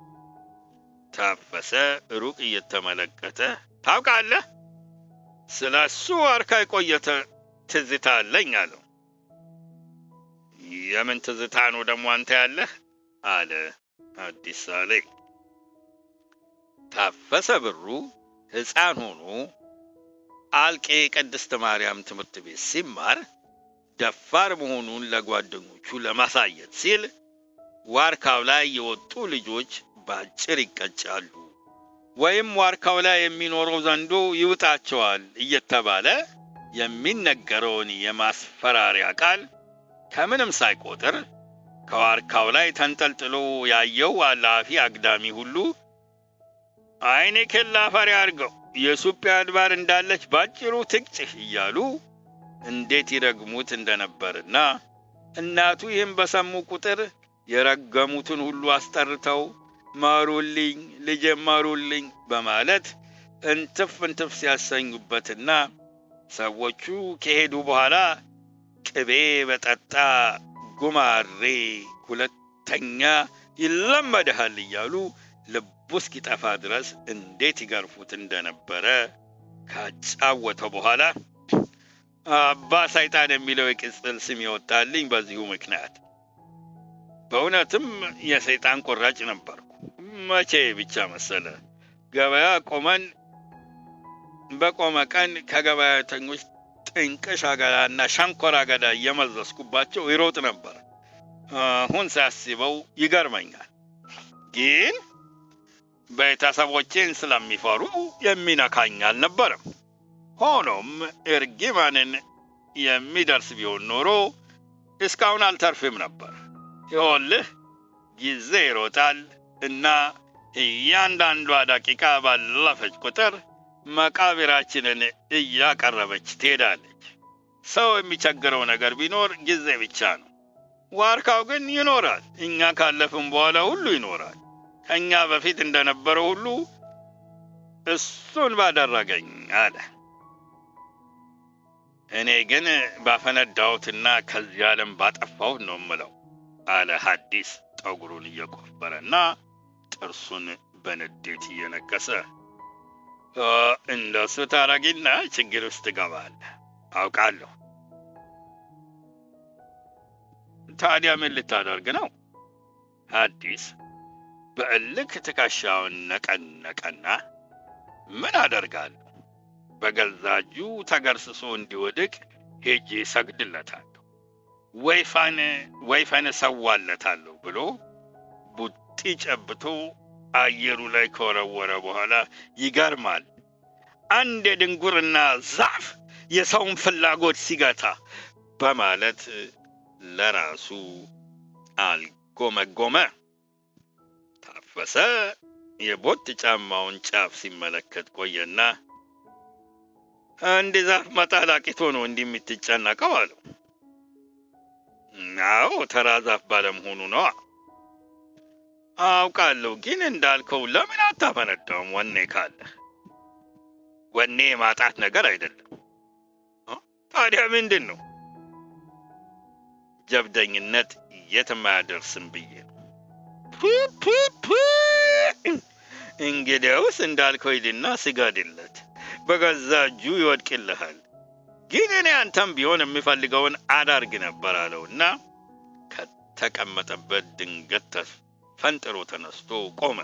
ታፈሰ ሩቅ እየተመለከተ ታውቃለህ፣ ስለ እሱ ዋርካ የቆየተ ትዝታ አለኝ አለው። የምን ትዝታ ነው ደግሞ አንተ ያለህ? አለ አዲስ ሳሌ። ታፈሰ ብሩ ሕፃን ሆኖ አልቄ ቅድስት ማርያም ትምህርት ቤት ሲማር ደፋር መሆኑን ለጓደኞቹ ለማሳየት ሲል ዋርካው ላይ የወጡ ልጆች በአጭር ይቀጫሉ ወይም ዋርካው ላይ የሚኖረው ዘንዶ ይውጣቸዋል እየተባለ የሚነገረውን የማስፈራሪያ ቃል ከምንም ሳይቆጥር ከዋርካው ላይ ተንጠልጥሎ ያየው አላፊ አግዳሚ ሁሉ አይኔ ኬላ ፈሪ አድርገው የኢትዮጵያ አድባር እንዳለች ባጭሩ ትቅጭህ እያሉ እንዴት ይረግሙት እንደነበርና እናቱ ይህም በሰሙ ቁጥር የረገሙትን ሁሉ አስጠርተው ማሩልኝ፣ ልጄ ማሩልኝ በማለት እንትፍ እንትፍ ሲያሰኙበትና ሰዎቹ ከሄዱ በኋላ ቅቤ በጠጣ ጉማሬ ሁለተኛ ይለመድሃል እያሉ ልቡ እስኪጠፋ ድረስ እንዴት ይገርፉት እንደነበረ ካጫወተው በኋላ አባ ሰይጣን የሚለው የቅጽል ስም የወጣልኝ በዚሁ ምክንያት በእውነትም የሰይጣን ቁራጭ ነበርኩ። መቼ ብቻ መሰለ ገበያ ቆመን በቆመ ቀን ከገበያተኞች ጥንቅሽ አገዳና ሸንኮራ አገዳ እየመዘዝኩባቸው ይሮጥ ነበር። አሁን ሳስበው ይገርመኛል። ግን ቤተሰቦቼን ስለሚፈሩ የሚነካኝ አልነበረም። ሆኖም እርግማንን የሚደርስ ቢሆን ኖሮ እስካሁን አልተርፍም ነበር። ይኸውልህ ጊዜ ይሮጣል እና እያንዳንዷ ደቂቃ ባለፈች ቁጥር መቃብራችንን እያቀረበች ትሄዳለች። ሰው የሚቸግረው ነገር ቢኖር ጊዜ ብቻ ነው። ዋርካው ግን ይኖራል። እኛ ካለፍን በኋላ ሁሉ ይኖራል። ከእኛ በፊት እንደነበረው ሁሉ እሱን ባደረገኝ አለ። እኔ ግን ባፈነዳሁትና ከዚህ ዓለም ባጠፋሁት ነው ምለው አለ ሐዲስ ጠጉሩን እየቆፈረና ጥርሱን በንዴት እየነከሰ። እንደሱ ታረጊና ችግር ውስጥ ትገባለህ፣ አውቃለሁ። ታዲያ ምን ልታደርግ ነው? ሐዲስ በእልክ ትከሻውን ነቀነቀና ምን አደርጋለሁ? በገዛ እጁ ተገርስሶ እንዲወድቅ ሄጄ ሰግድለታለሁ፣ ወይፈን ወይፈን እሰዋለታለሁ ብሎ ቡጢ ጨብቶ አየሩ ላይ ከወረወረ በኋላ ይገርማል፣ አንድ የድንጉርና ዛፍ የሰውን ፍላጎት ሲገታ በማለት ለራሱ አልጎመጎመ። ታፈሰ የቦት ጫማውን ጫፍ ሲመለከት ቆየና አንድ ዛፍ መጣል አቅቶ ነው እንዲህ የምትጨነቀው አለው። አዎ ተራ ዛፍ ባለመሆኑ ነዋ። አውቃለሁ፣ ግን እንዳልከው ለምን አታፈነዳውም? ወኔ ካለ ወኔ የማጣት ነገር አይደለም። ታዲያ ምንድን ነው? ጀብደኝነት የትም አያደርስም ብዬ ነው። እንግዲያውስ እንዳልከው ሂድና ስገድለት፣ በገዛ እጁ ይወድቅልሃል። ግን እኔ አንተም ቢሆን የሚፈልገውን አዳርግ ነበር አለውና ከተቀመጠበት ድንገት ፈንጥሮ ተነስቶ ቆመ።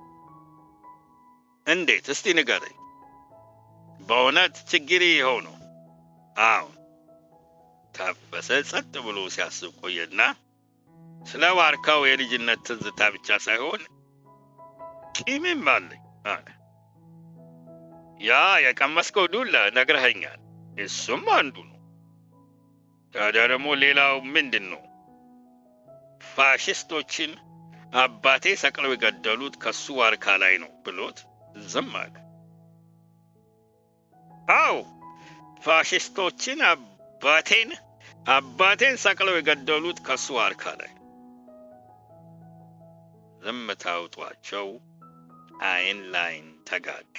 እንዴት? እስቲ ንገረኝ። በእውነት ችግር ይኸው ነው? አዎን። ታፈሰ ጸጥ ብሎ ሲያስብ ቆየና ስለ ዋርካው የልጅነት ትዝታ ብቻ ሳይሆን ቂምም አለኝ አለ። ያ የቀመስከው ዱላ ነግረኸኛል። እሱም አንዱ ነው። ታዲያ ደግሞ ሌላው ምንድን ነው? ፋሽስቶችን አባቴ ሰቅለው የገደሉት ከሱ ዋርካ ላይ ነው ብሎት ዝም አለ። አው ፋሽስቶችን አባቴን አባቴን ሰቅለው የገደሉት ከሱ ዋርካ ላይ። ዝምታ አውጧቸው አይን ላይን ተጋጩ።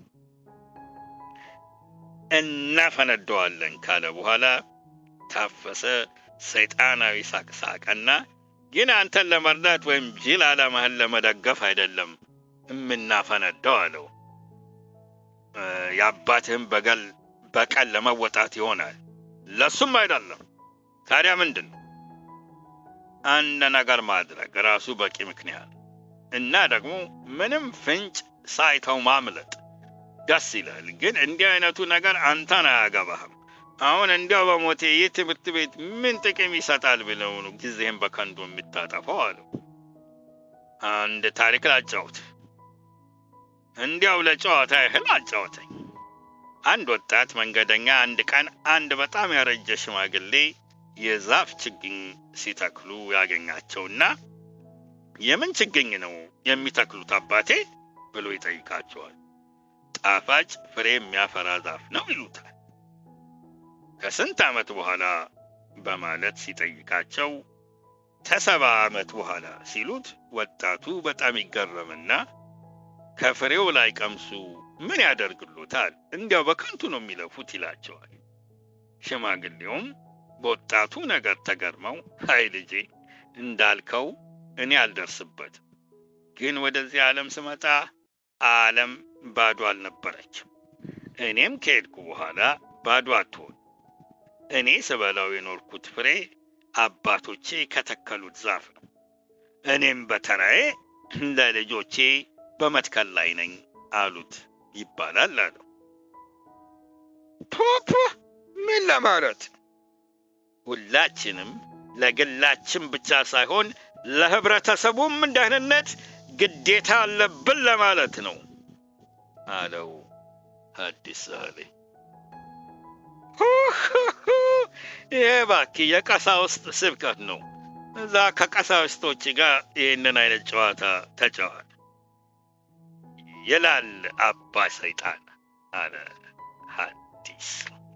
እናፈነደዋለን ካለ በኋላ ታፈሰ ሰይጣናዊ ሳቅ ሳቀና ግን አንተን ለመርዳት ወይም ጅል ዓላማህን ለመደገፍ አይደለም የምናፈነዳው አለው። የአባትህን በቀል በቀል ለመወጣት ይሆናል። ለሱም አይደለም። ታዲያ ምንድን ነው? አንድ ነገር ማድረግ ራሱ በቂ ምክንያት እና ደግሞ ምንም ፍንጭ ሳይተው ማምለጥ ደስ ይላል። ግን እንዲህ አይነቱ ነገር አንተን አያገባህም። አሁን እንዲያው በሞቴ ይህ ትምህርት ቤት ምን ጥቅም ይሰጣል ብለው ነው ጊዜህን በከንቱ የምታጠፋው አለው። አንድ ታሪክ ላጫውት። እንዲያው ለጨዋታ ያህል አጫወተኝ። አንድ ወጣት መንገደኛ አንድ ቀን አንድ በጣም ያረጀ ሽማግሌ የዛፍ ችግኝ ሲተክሉ ያገኛቸውና የምን ችግኝ ነው የሚተክሉት አባቴ ብሎ ይጠይቃቸዋል። ጣፋጭ ፍሬ የሚያፈራ ዛፍ ነው ይሉታል። ከስንት ዓመት በኋላ በማለት ሲጠይቃቸው ከሰባ ዓመት በኋላ ሲሉት ወጣቱ በጣም ይገረምና ከፍሬው ላይ ቀምሱ ምን ያደርግሎታል? እንዲያው በከንቱ ነው የሚለፉት ይላቸዋል። ሽማግሌውም በወጣቱ ነገር ተገርመው አይ ልጄ እንዳልከው እኔ አልደርስበትም፣ ግን ወደዚህ ዓለም ስመጣ ዓለም ባዶ አልነበረችም። እኔም ከሄድኩ በኋላ ባዶ አትሆን። እኔ ስበላው የኖርኩት ፍሬ አባቶቼ ከተከሉት ዛፍ ነው። እኔም በተራዬ ለልጆቼ በመትከል ላይ ነኝ አሉት ይባላል አለው። ፖፖ ምን ለማለት ሁላችንም ለግላችን ብቻ ሳይሆን ለህብረተሰቡም ደህንነት ግዴታ አለብን ለማለት ነው አለው ሐዲስ ሳህሌ። ይሄ እባክህ የቀሳውስት ስብከት ነው። እዛ ከቀሳውስቶች ጋር ይህንን አይነት ጨዋታ ተጫዋል ይላል አባ ሰይጣን አለ ሐዲስ።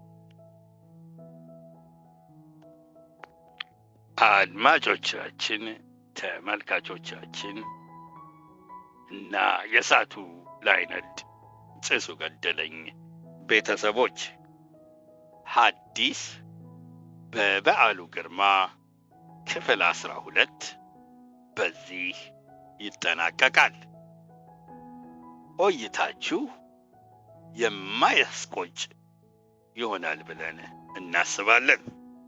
አድማጮቻችን፣ ተመልካቾቻችን እና የእሳቱ ላይነድ ጭሱ ገደለኝ ቤተሰቦች ሐዲስ በበዓሉ ግርማ ክፍል አስራ ሁለት በዚህ ይጠናቀቃል። ቆይታችሁ የማያስቆጭ ይሆናል ብለን እናስባለን።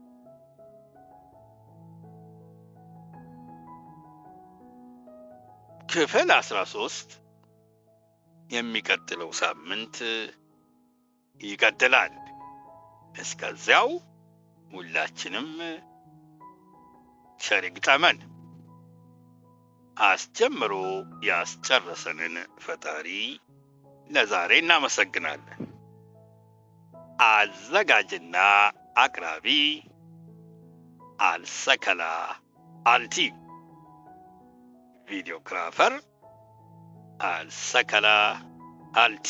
ክፍል አስራ ሶስት የሚቀጥለው ሳምንት ይቀጥላል። እስከዚያው ሁላችንም ቸር ይግጠመን። አስጀምሮ ያስጨረሰንን ፈጣሪ ለዛሬ እናመሰግናለን። አዘጋጅና አቅራቢ አልሰከላ አልቲ፣ ቪዲዮግራፈር አልሰከላ አልቲ፣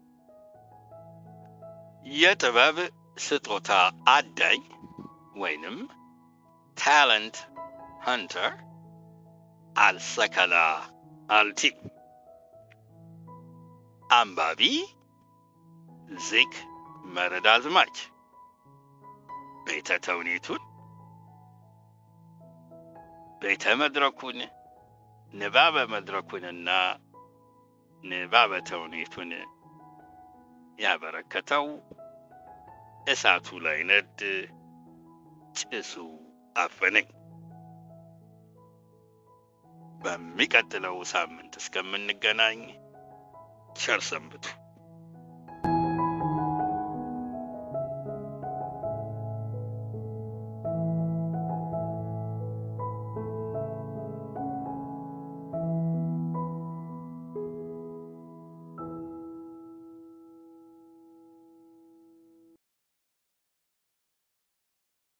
የጥበብ ስጦታ አዳኝ ወይንም ታለንት ሀንተር አልሰከላ አልቲ፣ አንባቢ ዚክ መረድ አዝማች፣ ቤተ ተውኔቱን ቤተ መድረኩን ንባበ መድረኩንና ንባበ ተውኔቱን ያበረከተው እሳቱ ላይ ነድ ጭሱ አፈነኝ። በሚቀጥለው ሳምንት እስከምንገናኝ ቸር ሰንብቱ።